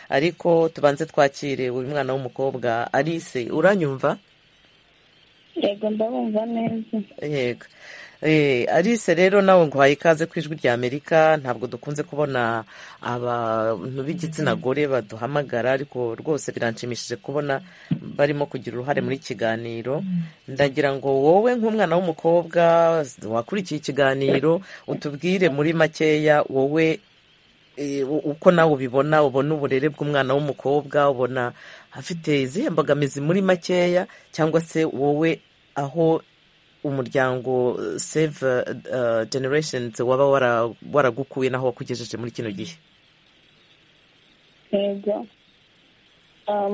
ariko tubanze twakire uyu mwana w'umukobwa alice uranyumva yego ndabumva neza yego alice rero nawe nguhaye ikaze ku ijwi rya amerika ntabwo dukunze kubona abantu b'igitsina gore baduhamagara ariko rwose biranshimishije kubona barimo kugira uruhare muri kiganiro ndagira ngo wowe nk'umwana w'umukobwa wakurikiye ikiganiro utubwire muri makeya wowe uko nawe ubibona ubona uburere bw'umwana w'umukobwa ubona afite izihe mbogamizi muri makeya cyangwa se wowe aho umuryango save generesheni waba waragukuye n'aho wakugejeje muri kino gihe yego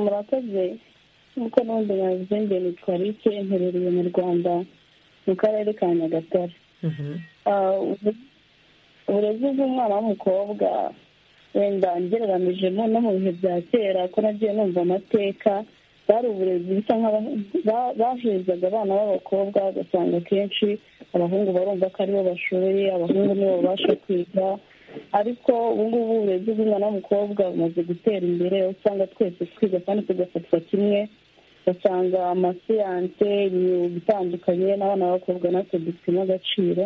murakoze nk'uko n'ubundi babivuze ngo nitwa rike mperereye mu rwanda mu karere ka nyagatare uburezi bw'umwana w'umukobwa wenda ngereranije no mu bihe bya kera ko nagiye numva amateka bari uburezi bisa baherezaga abana b'abakobwa ugasanga akenshi abahungu barumva ko aribo bashoboye abahungu nibo babasha kwiga ariko ubungubu uburezi bw'umwana w'umukobwa bumaze gutera imbere usanga twese twiga kandi tugafatwa kimwe ugasanga amasiyanse imyuga itandukanye n'abana b'abakobwa natwe dufitemo agaciro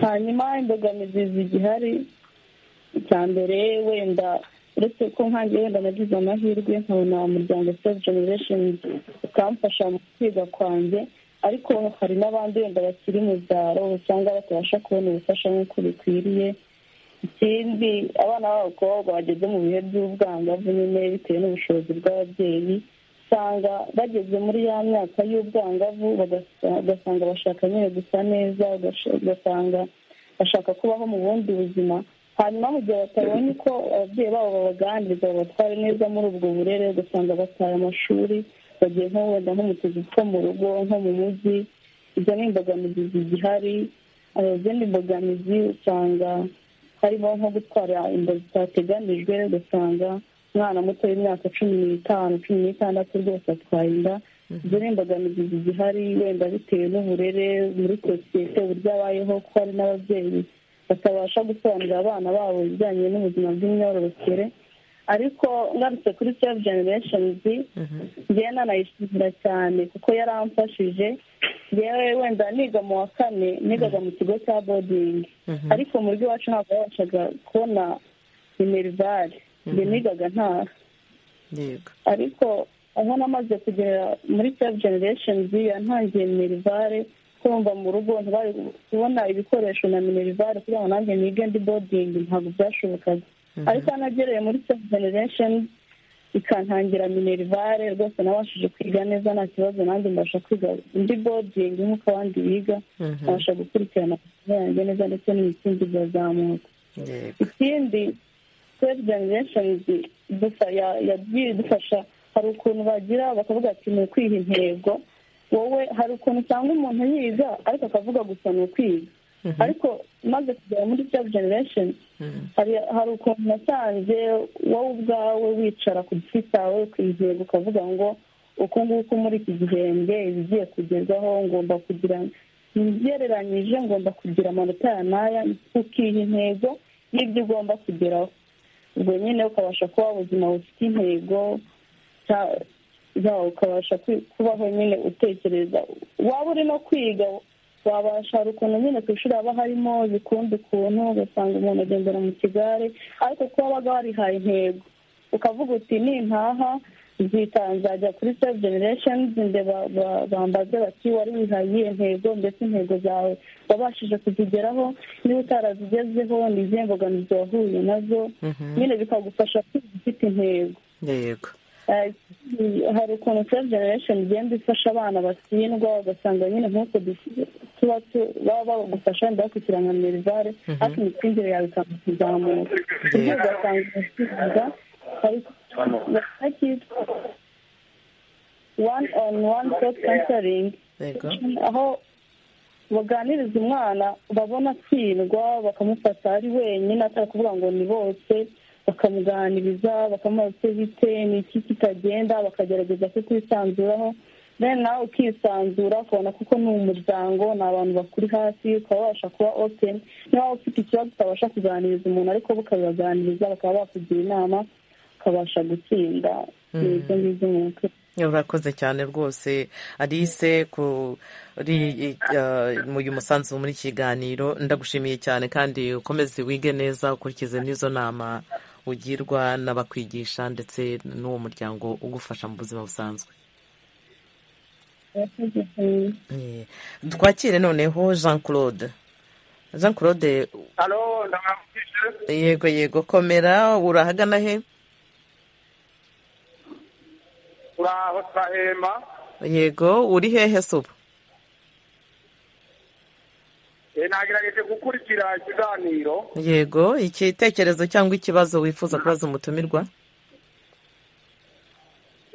hanyuma imbogamizi zigihari icya mbere wenda uretse ko nkange wenda nagize amahirwe nkabona umuryango sefu generesheni ukamfasha mu kwiga kwanjye ariko hari n'abandi wenda bakiri mu byaro usanga batabasha kubona ubufasha nk'uko bikwiriye ikindi abana b'abakobwa bageze mu bihe by'ubwangavu nyine bitewe n'ubushobozi bw'ababyeyi usanga bageze muri ya myaka y'ubwangavu ugasanga bashaka nyine gusa neza ugasanga bashaka kubaho mu bundi buzima hanyuma mu gihe batabonye uko ababyeyi babo babaganiriza babatware neza muri ubwo burere ugasanga bataye amashuri bagiye nko wenda nko mu tuzu two mu rugo nko mu mujyi izo ni imbogamizi zigihari izindi mbogamizi usanga harimo nko gutwara inda zitateganijwe ugasanga umwana muto w'imyaka cumi n'itanu cumi n'itandatu rwose atwaye inda izo ni imbogamizi zigihari wenda bitewe n'uburere muri sosiyete uburyo abayeho ko hari n'ababyeyi batabasha gusobanurira abana babo ibijyanye n'ubuzima bw'imyororokere ariko ngarutse kuri save genereshenizi njyewe nanayishimira cyane kuko yaramfashije yewe wenda niga mu wa kane nigaga mu kigo cya bodingi ariko mu buryo iwacu ntabwo yabashaga kubona imerivare njye nigaga ntaha ariko aho namaze kugera muri save genereshenizi yantangiye minerivare kumva mu rugo ntibari kubona ibikoresho na minerivare kugira ngo nanjye nige ndi bodingi ntabwo byashobokaga ariko nagereye muri sefu generesheni ikantangira minerivare rwose nabashije kwiga neza nta kibazo nanjye mbasha kwiga indi bodingi nk'uko abandi biga nabasha gukurikirana yanjye neza ndetse n'ibitsindi birazamuka ikindi sefu generesheni idufasha hari ukuntu bagira bakavuga ati ni ukwiha intego wowe hari ukuntu usanga umuntu yiga ariko akavuga gusa ni ukwiga ariko maze kugera muri sefu generesheni hari ukuntu nasanze wowe ubwawe wicara ku giti cyawe ku intego ukavuga ngo uku nguku muri iki gihembwe ibigiye kugerwaho ngomba kugira ntibyereranyije ngomba kugira amanota ya naya ukiha intego n'ibyo ugomba kugeraho ubwo nyine ukabasha kuba ubuzima bufite intego ukabasha kubaho nyine utekereza waba uri no kwiga wabasha ukuntu nyine ku ishuri haba harimo bikunda ukuntu ugasanga umuntu agendera mu kigare ariko kuba wabaga warihaye intego ukavuga uti nintaha nzita nzajya kuri save generation ndeba bambaze bati wari wihaye iyihe ntego ndetse intego zawe wabashije kuzigeraho niba utarazigezeho ni izihe mbogamizi wahuye nazo nyine bikagufasha kwiga ufite intego hari ukuntu save generation igenda ifasha abana batsindwa ugasanga nyine nk'uko tuba baba bagufasha wenda bakushyira nka minerivare ariko imitsindire yawe ikaba kuzamuka ibyo ugasanga urasubiza ariko cyitwa one on one stop counseling aho baganiriza umwana babona atsindwa bakamufata ari wenyine atari kuvuga ngo ni bose bakamuganiriza bakamuha icyo bite ni iki kitagenda bakagerageza kukwisanzuraho rero nawe ukisanzura ukabona kuko ni umuryango ni abantu bakuri hasi ukaba wabasha kuba openi niba waba ufite ikibazo utabasha kuganiriza umuntu ariko bukabibaganiriza bakaba bakugira inama ukabasha gutsinda ibyo ngibyo mu mutwe urakoze cyane rwose alice kuri uyu musanzu muri kiganiro ndagushimiye cyane kandi ukomeze wige neza ukurikize n'izo nama ugirwa n'abakwigisha ndetse n'uwo muryango ugufasha mu buzima busanzwe twakire noneho jean claude jean claude yego yego komera urahagana he uraho turahema yego uri hehe se ubu nagerageje gukurikira ikiganiro yego igitekerezo cyangwa ikibazo wifuza kubaza umutumirwa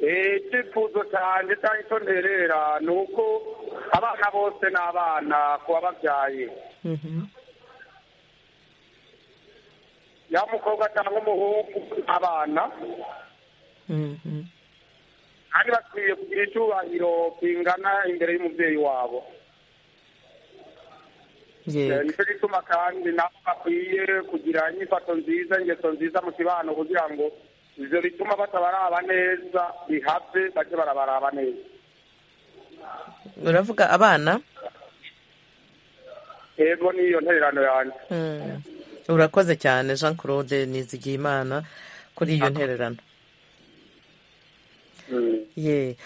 icyifuzo cyane cyangwa icyo nterera ni uko abana bose ni abana ku bababyaye yaba umukobwa cyangwa umuhungu abana kandi bakwiye kugira icyubahiro kingana imbere y'umubyeyi wabo nicyo gituma kandi nabo bakwiye kugira inyifato nziza ingeso nziza mu kibano kugira ngo ibyo bituma batabaraba neza bihave bajye barabaraba neza uravuga abana yego niyo ntererano yanjye urakoze cyane jean claude nizigiyimana kuri iyo ntererano ye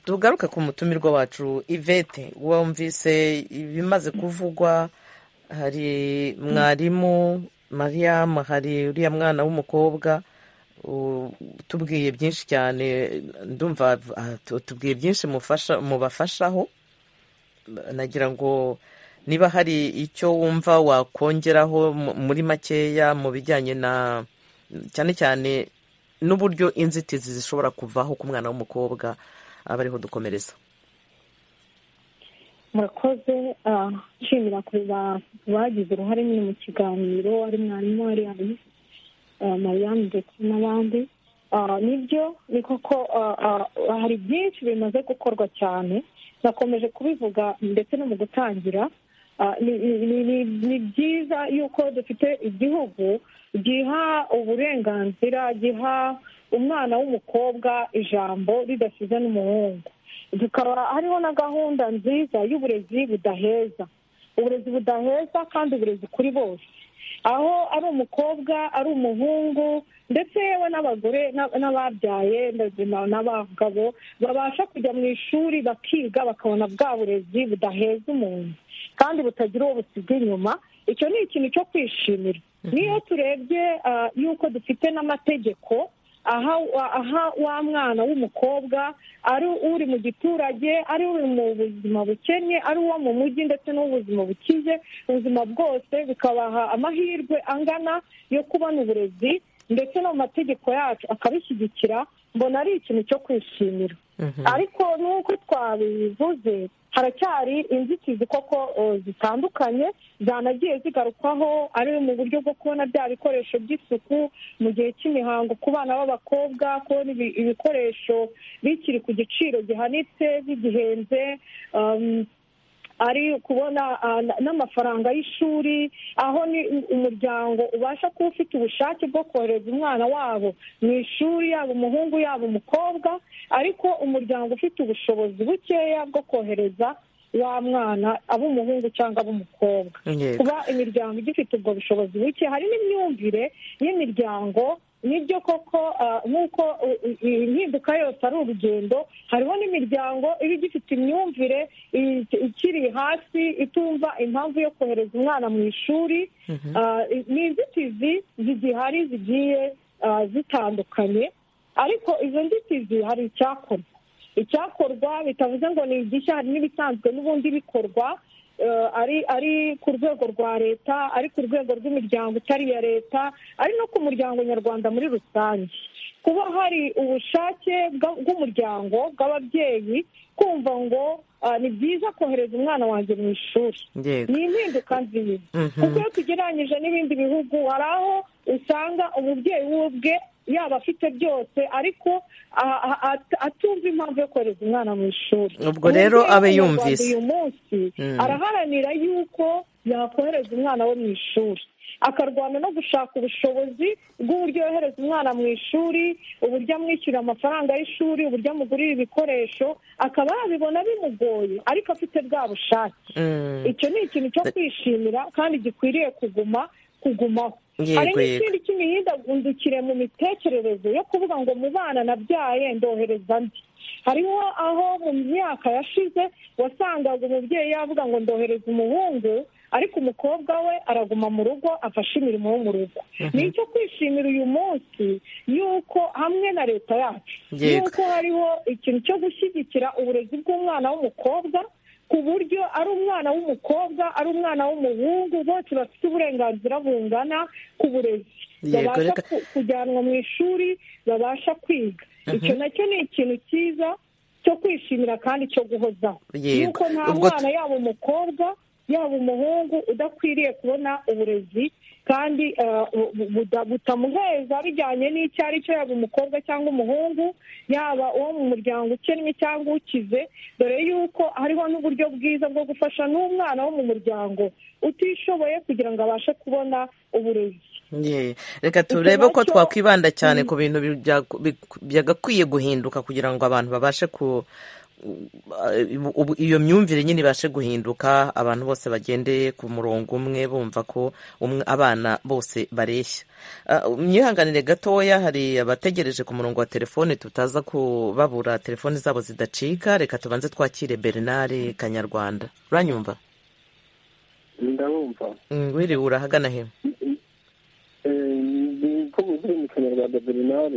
tugaruke ku mutumirwa wacu ivete wumvise ibimaze kuvugwa hari mwarimu mariyamu hari uriya mwana w'umukobwa tubwiye byinshi cyane ndumva tubwiye byinshi mubafashaho nagira ngo niba hari icyo wumva wakongeraho muri makeya mu bijyanye na cyane cyane n'uburyo inzitizi zishobora kuvaho ku mwana w'umukobwa aba ariho dukomereza murakoze nshimira ku bagize uruhare nyine mu kiganiro ari mwarimu ari mariyanne ndetse n'abandi nibyo ni koko hari byinshi bimaze gukorwa cyane nakomeje kubivuga ndetse no mu gutangira ni byiza yuko dufite igihugu giha uburenganzira giha umwana w'umukobwa ijambo ridasize n'umuhungu tukaba hariho na gahunda nziza y'uburezi budaheza uburezi budaheza kandi uburezi kuri bose aho ari umukobwa ari umuhungu ndetse yewe n'abagore n'ababyaye n'abagabo babasha kujya mu ishuri bakiga bakabona bwa burezi budaheza umuntu kandi butagira uwo busiga inyuma icyo ni ikintu cyo kwishimira niyo turebye yuko dufite n'amategeko aha wa mwana w'umukobwa ari uri mu giturage ari uri mu buzima bukennye ari uwo mu mujyi ndetse n'ubuzima bukize ubuzima bwose bikabaha amahirwe angana yo kubona uburezi ndetse no mu mategeko yacu akabishyigikira mbona ari ikintu cyo kwishimira ariko nk'uko twabivuze haracyari inzitizi koko zitandukanye zanagiye zigarukwaho ari mu buryo bwo kubona bya bikoresho by'isuku mu gihe cy'imihango ku bana b'abakobwa kubona ibikoresho bikiri ku giciro gihanitse bigihenze ari kubona n'amafaranga y'ishuri aho ni umuryango ubasha kuba ufite ubushake bwo kohereza umwana wabo mu ishuri yaba umuhungu yaba umukobwa ariko umuryango ufite ubushobozi bukeya bwo kohereza wa mwana ab'umuhungu cyangwa ab'umukobwa kuba imiryango igifite ubwo bushobozi buke hari n'imyumvire y'imiryango nibyo koko nk'uko impinduka yose ari urugendo hariho n'imiryango iba igifite imyumvire ikiri hasi itumva impamvu yo kohereza umwana mu ishuri ni inzitizi zigihari zigiye zitandukanye ariko izo nzitizi hari icyakorwa icyakorwa bitavuze ngo ni igishya hari n'ibisanzwe n'ubundi bikorwa ari ari ku rwego rwa leta ari ku rwego rw'imiryango itari iya leta ari no ku muryango nyarwanda muri rusange kuba hari ubushake bw'umuryango bw'ababyeyi kumva ngo ni byiza kohereza umwana wanjye mu ishuri ni impinduka nziza kuko iyo tugereranyije n'ibindi bihugu hari aho usanga umubyeyi w'ubwe yaba afite byose ariko atumva impamvu yo kohereza umwana mu ishuri ubwo rero abe yumvise uyu munsi araharanira yuko yakohereza umwana we mu ishuri akarwana no gushaka ubushobozi bw'uburyo yohereza umwana mu ishuri uburyo amwishyurira amafaranga y'ishuri uburyo amugurira ibikoresho akaba yabibona bimugoye ariko afite bwa bushake icyo ni ikintu cyo kwishimira kandi gikwiriye kuguma kugumaho hari n'ikindi cy'imihindagurikire mu mitekerereze yo kuvuga ngo mu bana nabyaye ndohereza ndi hariho aho mu myaka yashize wasangaga umubyeyi yavuga ngo ndohereza umuhungu ariko umukobwa we araguma mu rugo afashe imirimo yo mu rugo ni icyo kwishimira uyu munsi y'uko hamwe na leta yacu y'uko hariho ikintu cyo gushyigikira uburezi bw'umwana w'umukobwa ku buryo ari umwana w'umukobwa ari umwana w'umuhungu bose bafite uburenganzira bungana ku burezi babasha kujyanwa mu ishuri babasha kwiga icyo nacyo ni ikintu cyiza cyo kwishimira kandi cyo guhozaho yuko nta mwana yaba umukobwa yaba umuhungu udakwiriye kubona uburezi kandi butamuheza bijyanye n'icyo ari cyo yaba umukobwa cyangwa umuhungu yaba uwo mu muryango ukennye cyangwa ukize dore yuko hariho n'uburyo bwiza bwo gufasha n'umwana wo mu muryango utishoboye kugira ngo abashe kubona uburezi reka turebe ko twakwibanda cyane ku bintu byagakwiye guhinduka kugira ngo abantu babashe ku iyo myumvire nyine ibashe guhinduka abantu bose bagendeye ku murongo umwe bumva ko abana bose bareshya myihanganire gatoya hari abategereje ku murongo wa telefone tutaza kubabura telefone zabo zidacika reka tubanze twakire bernard kanyarwanda uranyumva ndabumva wiriwe urahagana he ko uzwi mu kinyarwanda bernard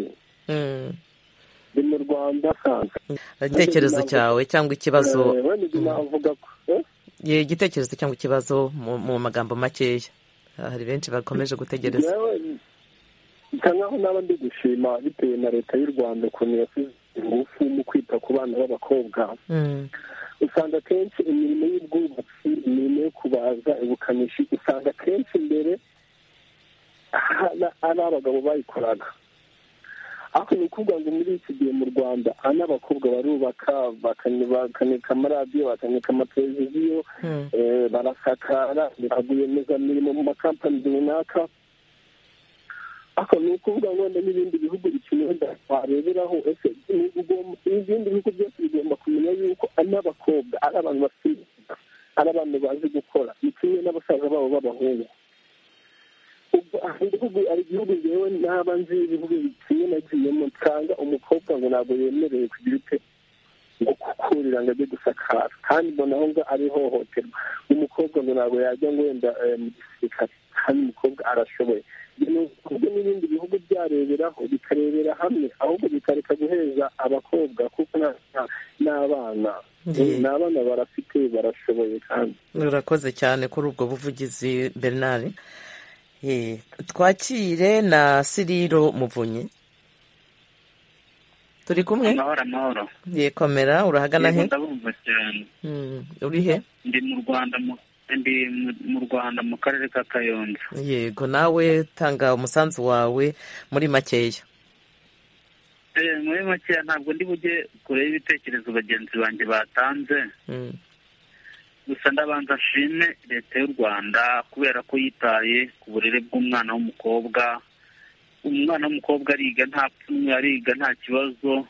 ni mu rwanda igitekerezo cyawe cyangwa ikibazo igitekerezo cyangwa ikibazo mu magambo makeya hari benshi bakomeje gutegereza bisa nkaho naba ndi gushima bitewe na leta y'u rwanda ukuntu yasize ingufu mu kwita ku bana b'abakobwa usanga akenshi imirimo y'ubwubatsi imirimo yo kubaza ubukanishi usanga akenshi mbere ari abagabo bayikoraga ariko ni ukuvuga ngo muri iki gihe mu rwanda aha n'abakobwa barubaka bakanika amaradiyo bakanika amateleviziyo barasakara baraguyemezamiri mu makampani runaka ariko ni ukuvuga ngo n'ibindi bihugu bikenewe wareberaho ese ibindi bihugu byose bigomba kumenya yuko ari n'abakobwa ari abantu bafite ari abantu bazi gukora ni kimwe n'abasaza babo b'abahungu igihugu ari igihugu ngewe naba nzi ibihugu bigiye nagiyemo nsanga umukobwa ngo ntabwo yemerewe kugira ute ngo kukurira ngo ajye gusakara kandi mbona aho ngaho ari ihohoterwa umukobwa ngo ntabwo yajya ngo wenda mu gisirikare kandi umukobwa arashoboye kuko n'ibindi bihugu byareberaho bikarebera hamwe ahubwo bikareka guheza abakobwa kuko n'abana ni abana barafite barashoboye kandi urakoze cyane kuri ubwo buvugizi bernard twakire na siriro muvunyi turi kumwe amahoro amahoro yekomera urahagana he ndabumva cyane uri he ndi mu rwanda ndi mu rwanda mu karere ka kayonza yego nawe tanga umusanzu wawe muri makeya muri makeya ntabwo ndi bujye kure y'ibitekerezo bagenzi banjye batanze gusa ndabanza nshime leta y'u rwanda kubera ko yitaye ku burere bw'umwana w'umukobwa umwana w'umukobwa ariga nta pfunwe ariga nta kibazo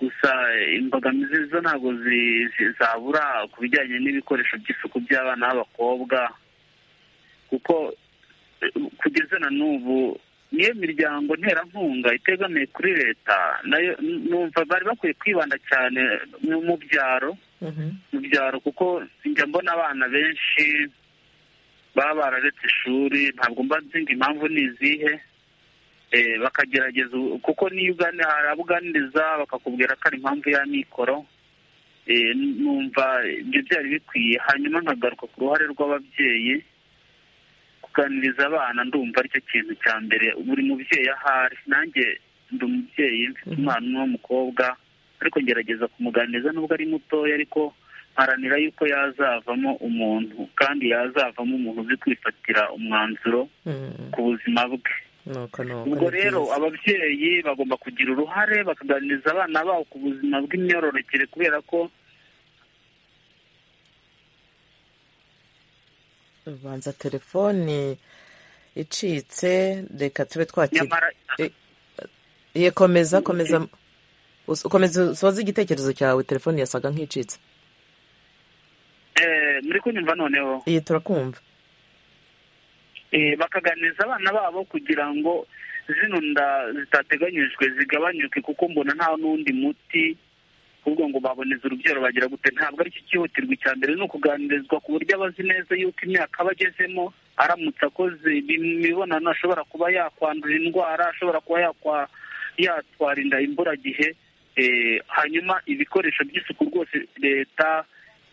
gusa imbogamizi zo ntabwo zabura ku bijyanye n'ibikoresho by'isuku by'abana b'abakobwa kuko kugeza na n'ubu niyo miryango nterankunga itegamiye kuri leta nayo numva bari bakwiye kwibanda cyane mu byaro mu byaro kuko njya mbona abana benshi baba bararetse ishuri ntabwo mba nzi ngo impamvu ni izihe bakagerageza kuko niyo harabuganiriza bakakubwira ko ari impamvu y'amikoro numva ibyo byari bikwiye hanyuma nkagaruka ku ruhare rw'ababyeyi kuganiriza abana ndumva aricyo kintu cya mbere buri mubyeyi ahari nanjye ndi umubyeyi mfite umwana umwe w'umukobwa ariko ngerageza kumuganiriza nubwo ari mutoya ariko mparanira yuko yazavamo umuntu kandi yazavamo umuntu uzi kwifatira umwanzuro ku buzima bwe ubwo rero ababyeyi bagomba kugira uruhare bakaganiriza abana babo ku buzima bw'imyororokere kubera ko ubanza telefoni icitse reka tube twakira komeza komeza ukomeza usoza igitekerezo cyawe telefone yasaga nk'icitse muri kunyumva noneho iyi turakumva bakaganiriza abana babo kugira ngo zino nda zitateganyijwe zigabanyuke kuko mbona nta n'undi muti ahubwo ngo baboneze urubyaro bagira gute ntabwo aricyo cyihutirwa icya mbere ni ukuganirizwa ku buryo abazi neza yuko imyaka aba agezemo aramutse akoze imibonano ashobora kuba yakwandura indwara ashobora kuba yakwara yatwara inda imburagihe hanyuma ibikoresho by'isuku rwose leta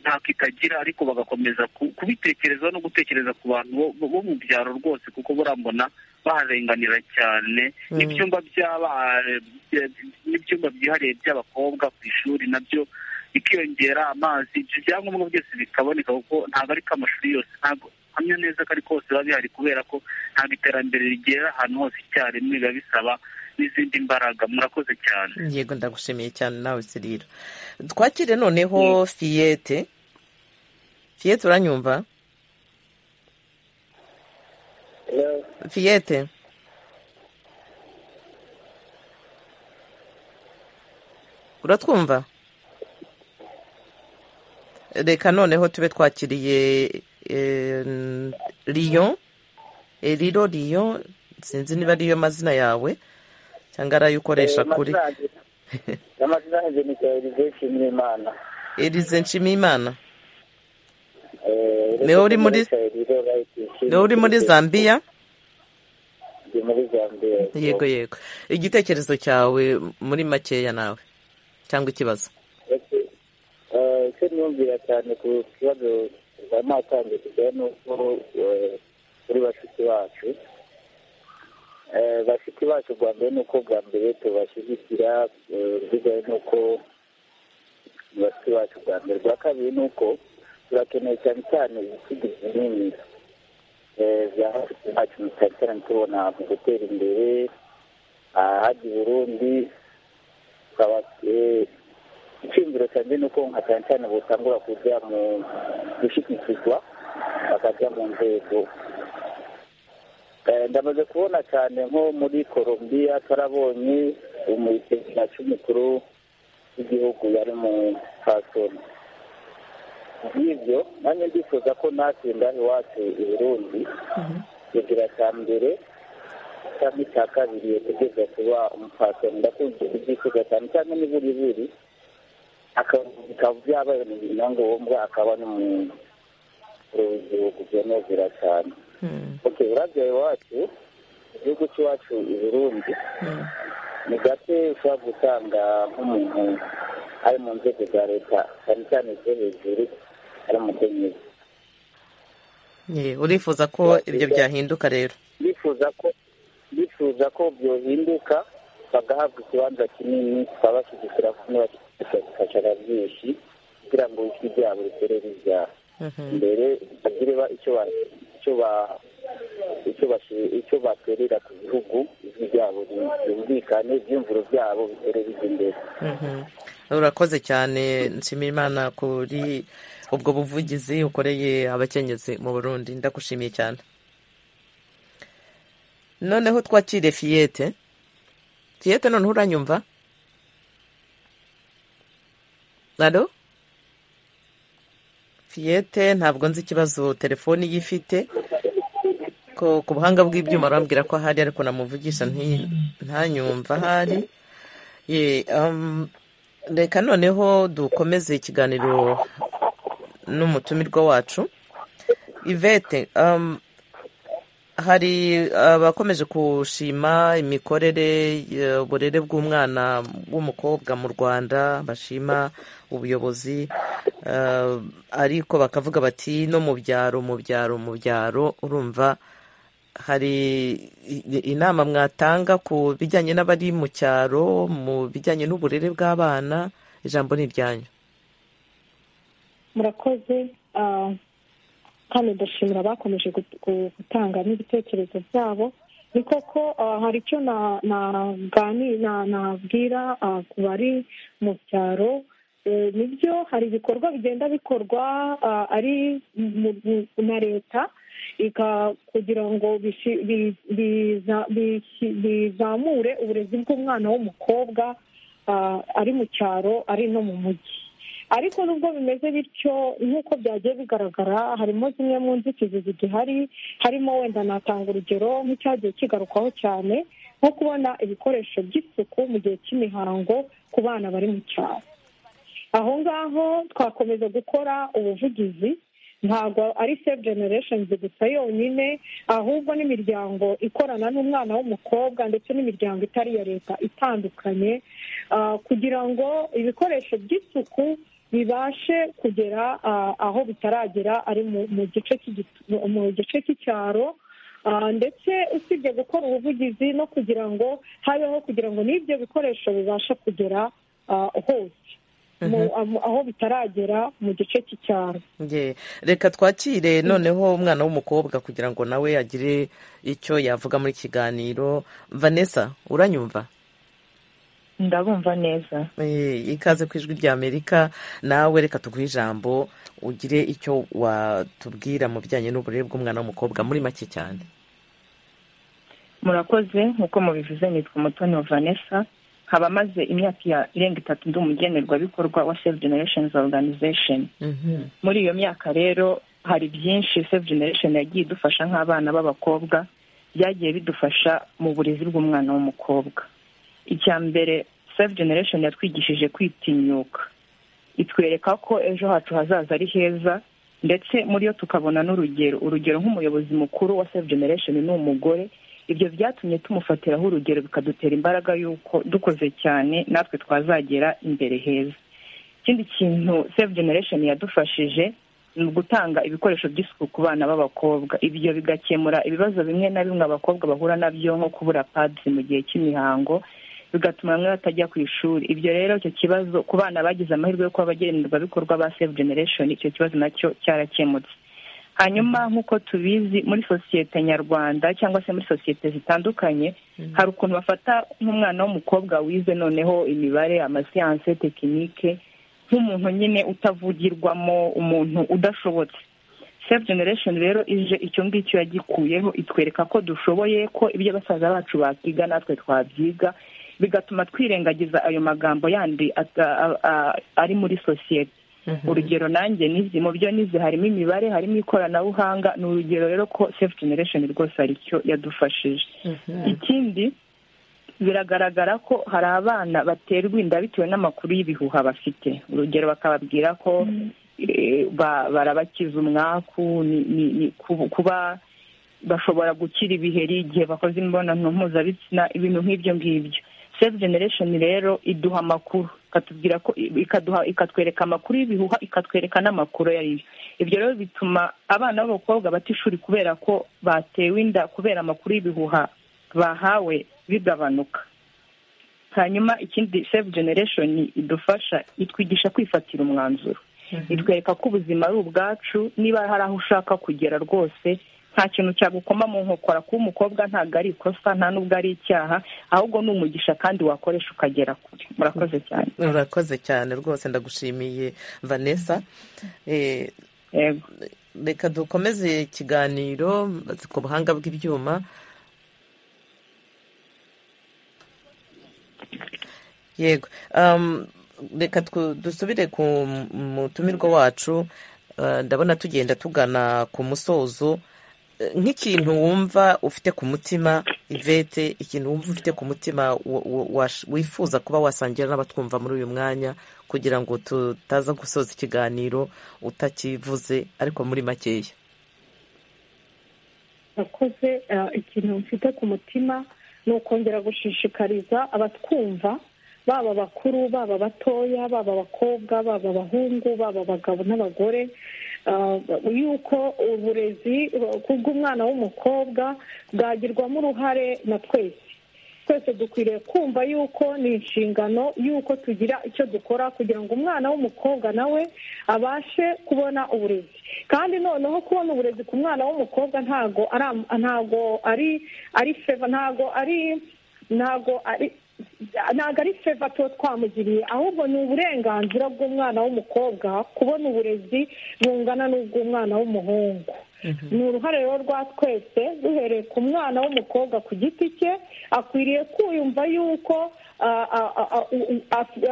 ntako itagira ariko bagakomeza kubitekereza no gutekereza ku bantu bo mu byaro rwose kuko burambona baharenganira cyane n'ibyumba n'ibyumba byihariye by'abakobwa ku ishuri nabyo bikiyongera amazi ibyo byangombwa byose bikaboneka kuko ntabwo ari ko amashuri yose ntabwo hamwe neza ko ari kose biba bihari kubera ko ntabwo iterambere rigera ahantu hose icyarimwe biba bisaba n'izindi mbaraga murakoze cyane yego ndagushimiye cyane nawe sirira twakire noneho fiyete fiyete uranyumva fiyete uratwumva reka noneho tube twakiriye riyo riro riyo sinzi niba ariyo mazina yawe cyangwa ari ayo ukoresha kuri n'amazina ni erize nshimiyimana erize nshimiyimana niwe uri muri niwe uri muri zambiya ndi muri zambiya yego yego igitekerezo cyawe muri makeya nawe cyangwa ikibazo ese niyumvira cyane ku kibazo cya matange kijyanye n'uko kuri bashiki bacu bashiki bacu bwa mbere ni uko bwa mbere tubashyigikira bigaye n'uko bashiki bacu bwa mbere bwa kabiri ni uko turakeneye cyane cyane ibisigo binini bya bashiki bacu cyane cyane tubona mu gutera imbere ahajya i burundi icyumviro cyanjye ni uko nka cyane cyane butangura kujya mu gushyikirwa bakajya mu nzego ndamaze kubona cyane nko muri colombia tarabonye umusekirasi cy'umukuru w'igihugu yari mu fasoni nk'ibyo nanjye ndifuza ko natsinda iwacu i burundi kugira cya mbere cyangwa icya kabiri kugeza kuba umupasoni ndakunze kubyifuza cyane cyane n'iburiburi akaba byabaye mu binyanga uwo mbwa akaba ni mu gihugu byanezera cyane oke urabya iwacu igihugu cy'iwacu i burundi ni gake ushobora gutanga nk'umuntu ari mu nzego za leta cyane cyane izo hejuru ari umukenyezi urifuza ko ibyo byahinduka rero bifuza ko bifuza ko byohinduka bagahabwa ikibanza kinini twabashyigikira kumwe bakifashisha byinshi kugira ngo ijwi ryabo ritere rijya mbere bagire icyo baterera ku gihugu ijwi ryabo ryumvikane ibyumviro byabo bitere bijya imbere urakoze cyane nshimiyimana kuri ubwo buvugizi ukoreye abakenyezi mu burundi ndagushimiye cyane noneho twakire fiyete fiyete noneho uranyumva alo fiyete ntabwo nzi ikibazo telefoni ye ifite ku buhanga bw'ibyuma arambwira ko ahari ariko namuvugisha ntanyumva ahari reka noneho dukomeze ikiganiro n'umutumirwa wacu ivete hari abakomeje gushima imikorere uburere bw'umwana w'umukobwa mu rwanda bashima ubuyobozi ariko bakavuga bati no mu byaro mu byaro mu byaro urumva hari inama mwatanga ku bijyanye n'abari mu cyaro mu bijyanye n'uburere bw'abana ijambo ni iryanyu murakoze kandi ndashimira abakomeje gutanga n'ibitekerezo byabo ni koko hari icyo nabwira ku bari mu byaro nibyo hari ibikorwa bigenda bikorwa ari na leta kugira ngo bizamure uburezi bw'umwana w'umukobwa ari mu cyaro ari no mu mujyi ariko nubwo bimeze bityo nk'uko byagiye bigaragara harimo zimwe mu nzitizi zigihari harimo wenda natanga urugero nk'icyagiye kigarukwaho cyane nko kubona ibikoresho by'isuku mu gihe cy'imihango ku bana bari mu cyaro aho ngaho twakomeza gukora ubuvugizi ntabwo ari save generesheni gusa yonyine ahubwo n'imiryango ikorana n'umwana w'umukobwa ndetse n'imiryango itari iya leta itandukanye kugira ngo ibikoresho by'isuku bibashe kugera aho bitaragera ari mu gice cy'icyaro ndetse usibye gukora ubuvugizi no kugira ngo habeho kugira ngo n'ibyo bikoresho bibashe kugera hose aho bitaragera mu gice cy'icyaro reka twakire noneho umwana w'umukobwa kugira ngo nawe agire icyo yavuga muri kiganiro vanessa uranyumva ndabumva neza ikaze ku ijwi ry'amerika nawe reka tuguhe ijambo ugire icyo watubwira mu bijyanye n'uburere bw'umwana w'umukobwa muri make cyane murakoze nk'uko mubivuze nitwa umutoni wa vanessa nkaba maze imyaka irenga itatu ndi umugenerwabikorwa wa save generation organization muri iyo myaka rero hari byinshi save generation yagiye idufasha nk'abana b'abakobwa byagiye bidufasha mu burezi bw'umwana w'umukobwa icya mbere save generation yatwigishije kwitinyuka itwereka ko ejo hacu hazaza ari heza ndetse muri yo tukabona n'urugero urugero nk'umuyobozi mukuru wa save generation ni umugore ibyo byatumye tumufatiraho urugero bikadutera imbaraga y'uko dukoze cyane natwe twazagera imbere heza ikindi kintu save generation yadufashije ni ugutanga ibikoresho by'isuku ku bana b'abakobwa ibyo bigakemura ibibazo bimwe na bimwe abakobwa bahura nabyo nko kubura padizi mu gihe cy'imihango bigatuma bamwe batajya ku ishuri ibyo rero icyo kibazo ku bana bagize amahirwe yo kuba abagenerwabikorwa ba save generation icyo kibazo nacyo cyarakemutse hanyuma nk'uko tubizi muri sosiyete nyarwanda cyangwa se muri sosiyete zitandukanye hari ukuntu bafata nk'umwana w'umukobwa wize noneho imibare amasiyanse tekinike nk'umuntu nyine utavugirwamo umuntu udashobotse sefu generesheni rero ije icyo ngicyo yagikuyeho itwereka ko dushoboye ko ibyo basaza bacu bakiga natwe twabyiga bigatuma twirengagiza ayo magambo yandi ari muri sosiyete urugero nanjye nizi mu byo nizi harimo imibare harimo ikoranabuhanga ni urugero rero ko sefu generesheni rwose hari icyo yadufashije ikindi biragaragara ko hari abana baterwa inda bitewe n'amakuru y'ibihuha bafite urugero bakababwira ko barabakiza umwaku ni kuba bashobora gukira ibiheri igihe bakoze imibonano mpuzabitsina ibintu nk'ibyo ngibyo sefu generesheni rero iduha amakuru ikatubwira ko ikatwereka amakuru y'ibihuha ikatwereka n'amakuru ayo ari yo ibyo rero bituma abana b'abakobwa bata ishuri kubera ko batewe inda kubera amakuru y'ibihuha bahawe bigabanuka hanyuma ikindi sefu generesheni idufasha itwigisha kwifatira umwanzuro itwereka ko ubuzima ari ubwacu niba hari aho ushaka kugera rwose nta kintu cyagukoma mu nkokora kuba umukobwa ntabwo ari ikosa nta n'ubwo ari icyaha ahubwo ni umugisha kandi wakoresha ukagera kure murakoze cyane murakoze cyane rwose ndagushimiye vanessa reka dukomeze ikiganiro ku buhanga bw'ibyuma yego reka dusubire ku mutumirwa wacu ndabona tugenda tugana ku musozo nk'ikintu wumva ufite ku mutima ivete ikintu wumva ufite ku mutima wifuza kuba wasangira n'abatwumva muri uyu mwanya kugira ngo tutaza gusoza ikiganiro utakivuze ariko muri makeya akoze ikintu mfite ku mutima ni ukongera gushishikariza abatwumva baba bakuru baba batoya baba abakobwa baba abahungu baba abagabo n'abagore yuko uburezi bw'umwana w'umukobwa bwagirwamo uruhare na twese twese dukwiriye kumva yuko ni inshingano yuko tugira icyo dukora kugira ngo umwana w'umukobwa nawe abashe kubona uburezi kandi noneho kubona uburezi ku mwana w'umukobwa ntago ari ari feva ntago ari ntago ari ntabwo ari feva tuba twamugiriye ahubwo ni uburenganzira bw'umwana w'umukobwa kubona uburezi bungana n'ubw'umwana w'umuhungu ni uruhare rero rwa twese duhereye ku mwana w'umukobwa ku giti cye akwiriye kwiyumva yuko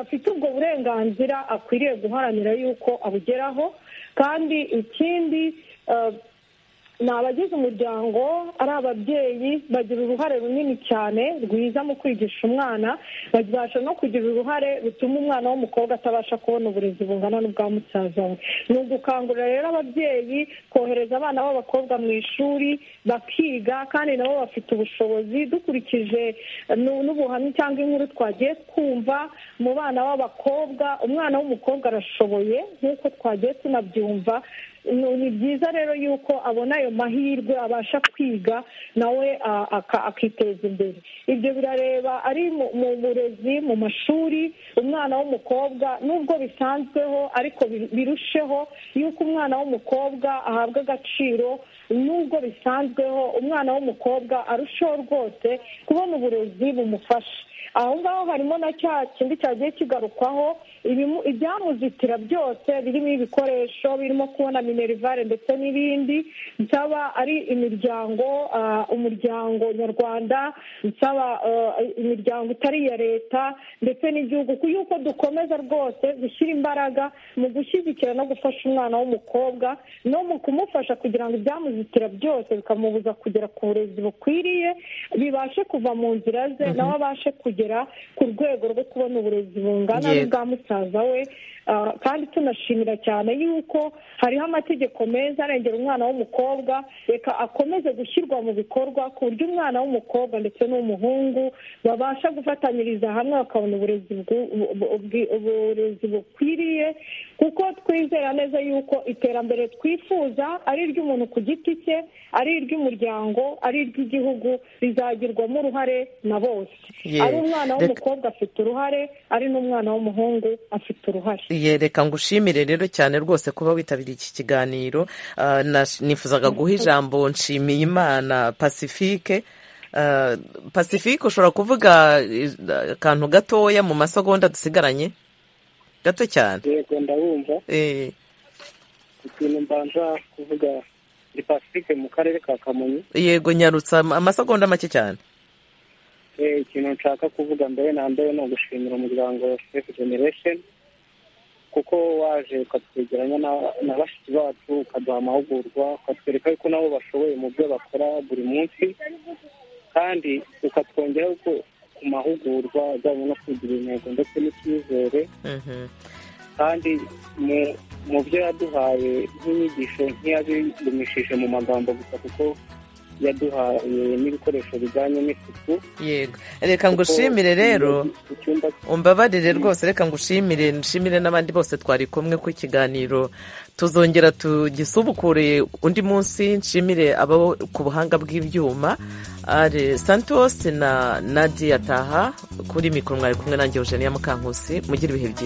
afite ubwo burenganzira akwiriye guharanira yuko abugeraho kandi ikindi ni abagize umuryango ari ababyeyi bagira uruhare runini cyane rwiza mu kwigisha umwana babasha no kugira uruhare rutuma umwana w'umukobwa atabasha kubona uburezi bungana n'ubwa musaza we ni ugukangurira rero ababyeyi kohereza abana b'abakobwa mu ishuri bakiga kandi nabo bafite ubushobozi dukurikije n'ubuhamya cyangwa inkuru twagiye twumva mu bana b'abakobwa umwana w'umukobwa arashoboye nk'uko twagiye tunabyumva ni byiza rero yuko abona ayo mahirwe abasha kwiga nawe akiteza imbere ibyo birareba ari mu burezi mu mashuri umwana w'umukobwa nubwo bisanzweho ariko birusheho yuko umwana w'umukobwa ahabwa agaciro nubwo bisanzweho umwana w'umukobwa arushaho rwose kubona uburezi bumufasha aho ngaho harimo na cya kindi cyagiye kigarukwaho ibyamuzitira byose birimo ibikoresho birimo kubona minerivare ndetse n'ibindi nsaba ari imiryango umuryango nyarwanda nsaba imiryango itari iya leta ndetse n'igihugu yuko dukomeza rwose gushyira imbaraga mu gushyigikira no gufasha umwana w'umukobwa no mu kumufasha kugira ngo ibyamuzitira byose bikamubuza kugera ku burezi bukwiriye bibashe kuva mu nzira ze nawe abashe kugera ku rwego rwo kubona uburezi bungana n'ubwa musaza we kandi tunashimira cyane yuko hariho amategeko meza arengera umwana w'umukobwa reka akomeze gushyirwa mu bikorwa ku buryo umwana w'umukobwa ndetse n'umuhungu babasha gufatanyiriza hamwe bakabona uburezi bukwiriye kuko twizera neza yuko iterambere twifuza ari iry'umuntu ku giti cye ari iry'umuryango ari iry'igihugu rizagerwamo uruhare na bose ari umwana w'umukobwa afite uruhare ari n'umwana w'umuhungu afite uruhare yereka ngo ushimire rero cyane rwose kuba witabiriye iki kiganiro Ah, nash- nifuzaga guha ijambo nshimiye imana pacifique Ah, pacifique ushobora kuvuga eh, akantu gatoya mu masegonda dusigaranye gato cyane yego ndabumva Eh, ikintu mbanza kuvuga ni pacifique mu karere ka kamonyi yego nyarutsa am- amasegonda make cyane Eh, ikintu nshaka kuvuga mbere na mbere ni ugushimira umuryango wa sefu generation kuko waje ukatwegeranya na- na bashiki bacu ukaduha amahugurwa ukatwereka yuko nabo bashoboye mu byo bakora buri munsi kandi ukatwongeraho ko ku mahugurwa ajyanye no kugira intego ndetse n'icyizere kandi mu- mu byo yaduhaye nk'inyigisho ntiyabigumishije mu magambo gusa kuko yaduhaye n'ibikoresho bijyanye n'isuku yego reka ngo ushimire rero umbabarire rwose reka ngo ushimire nshimire n'abandi bose twari kumwe ku kiganiro tuzongera tugisubukure undi munsi nshimire abo ku buhanga bw'ibyuma ari santos na nadia taha kuri mikoro mwari kumwe nanjye eugenia mukankusi mugire ibihe byiza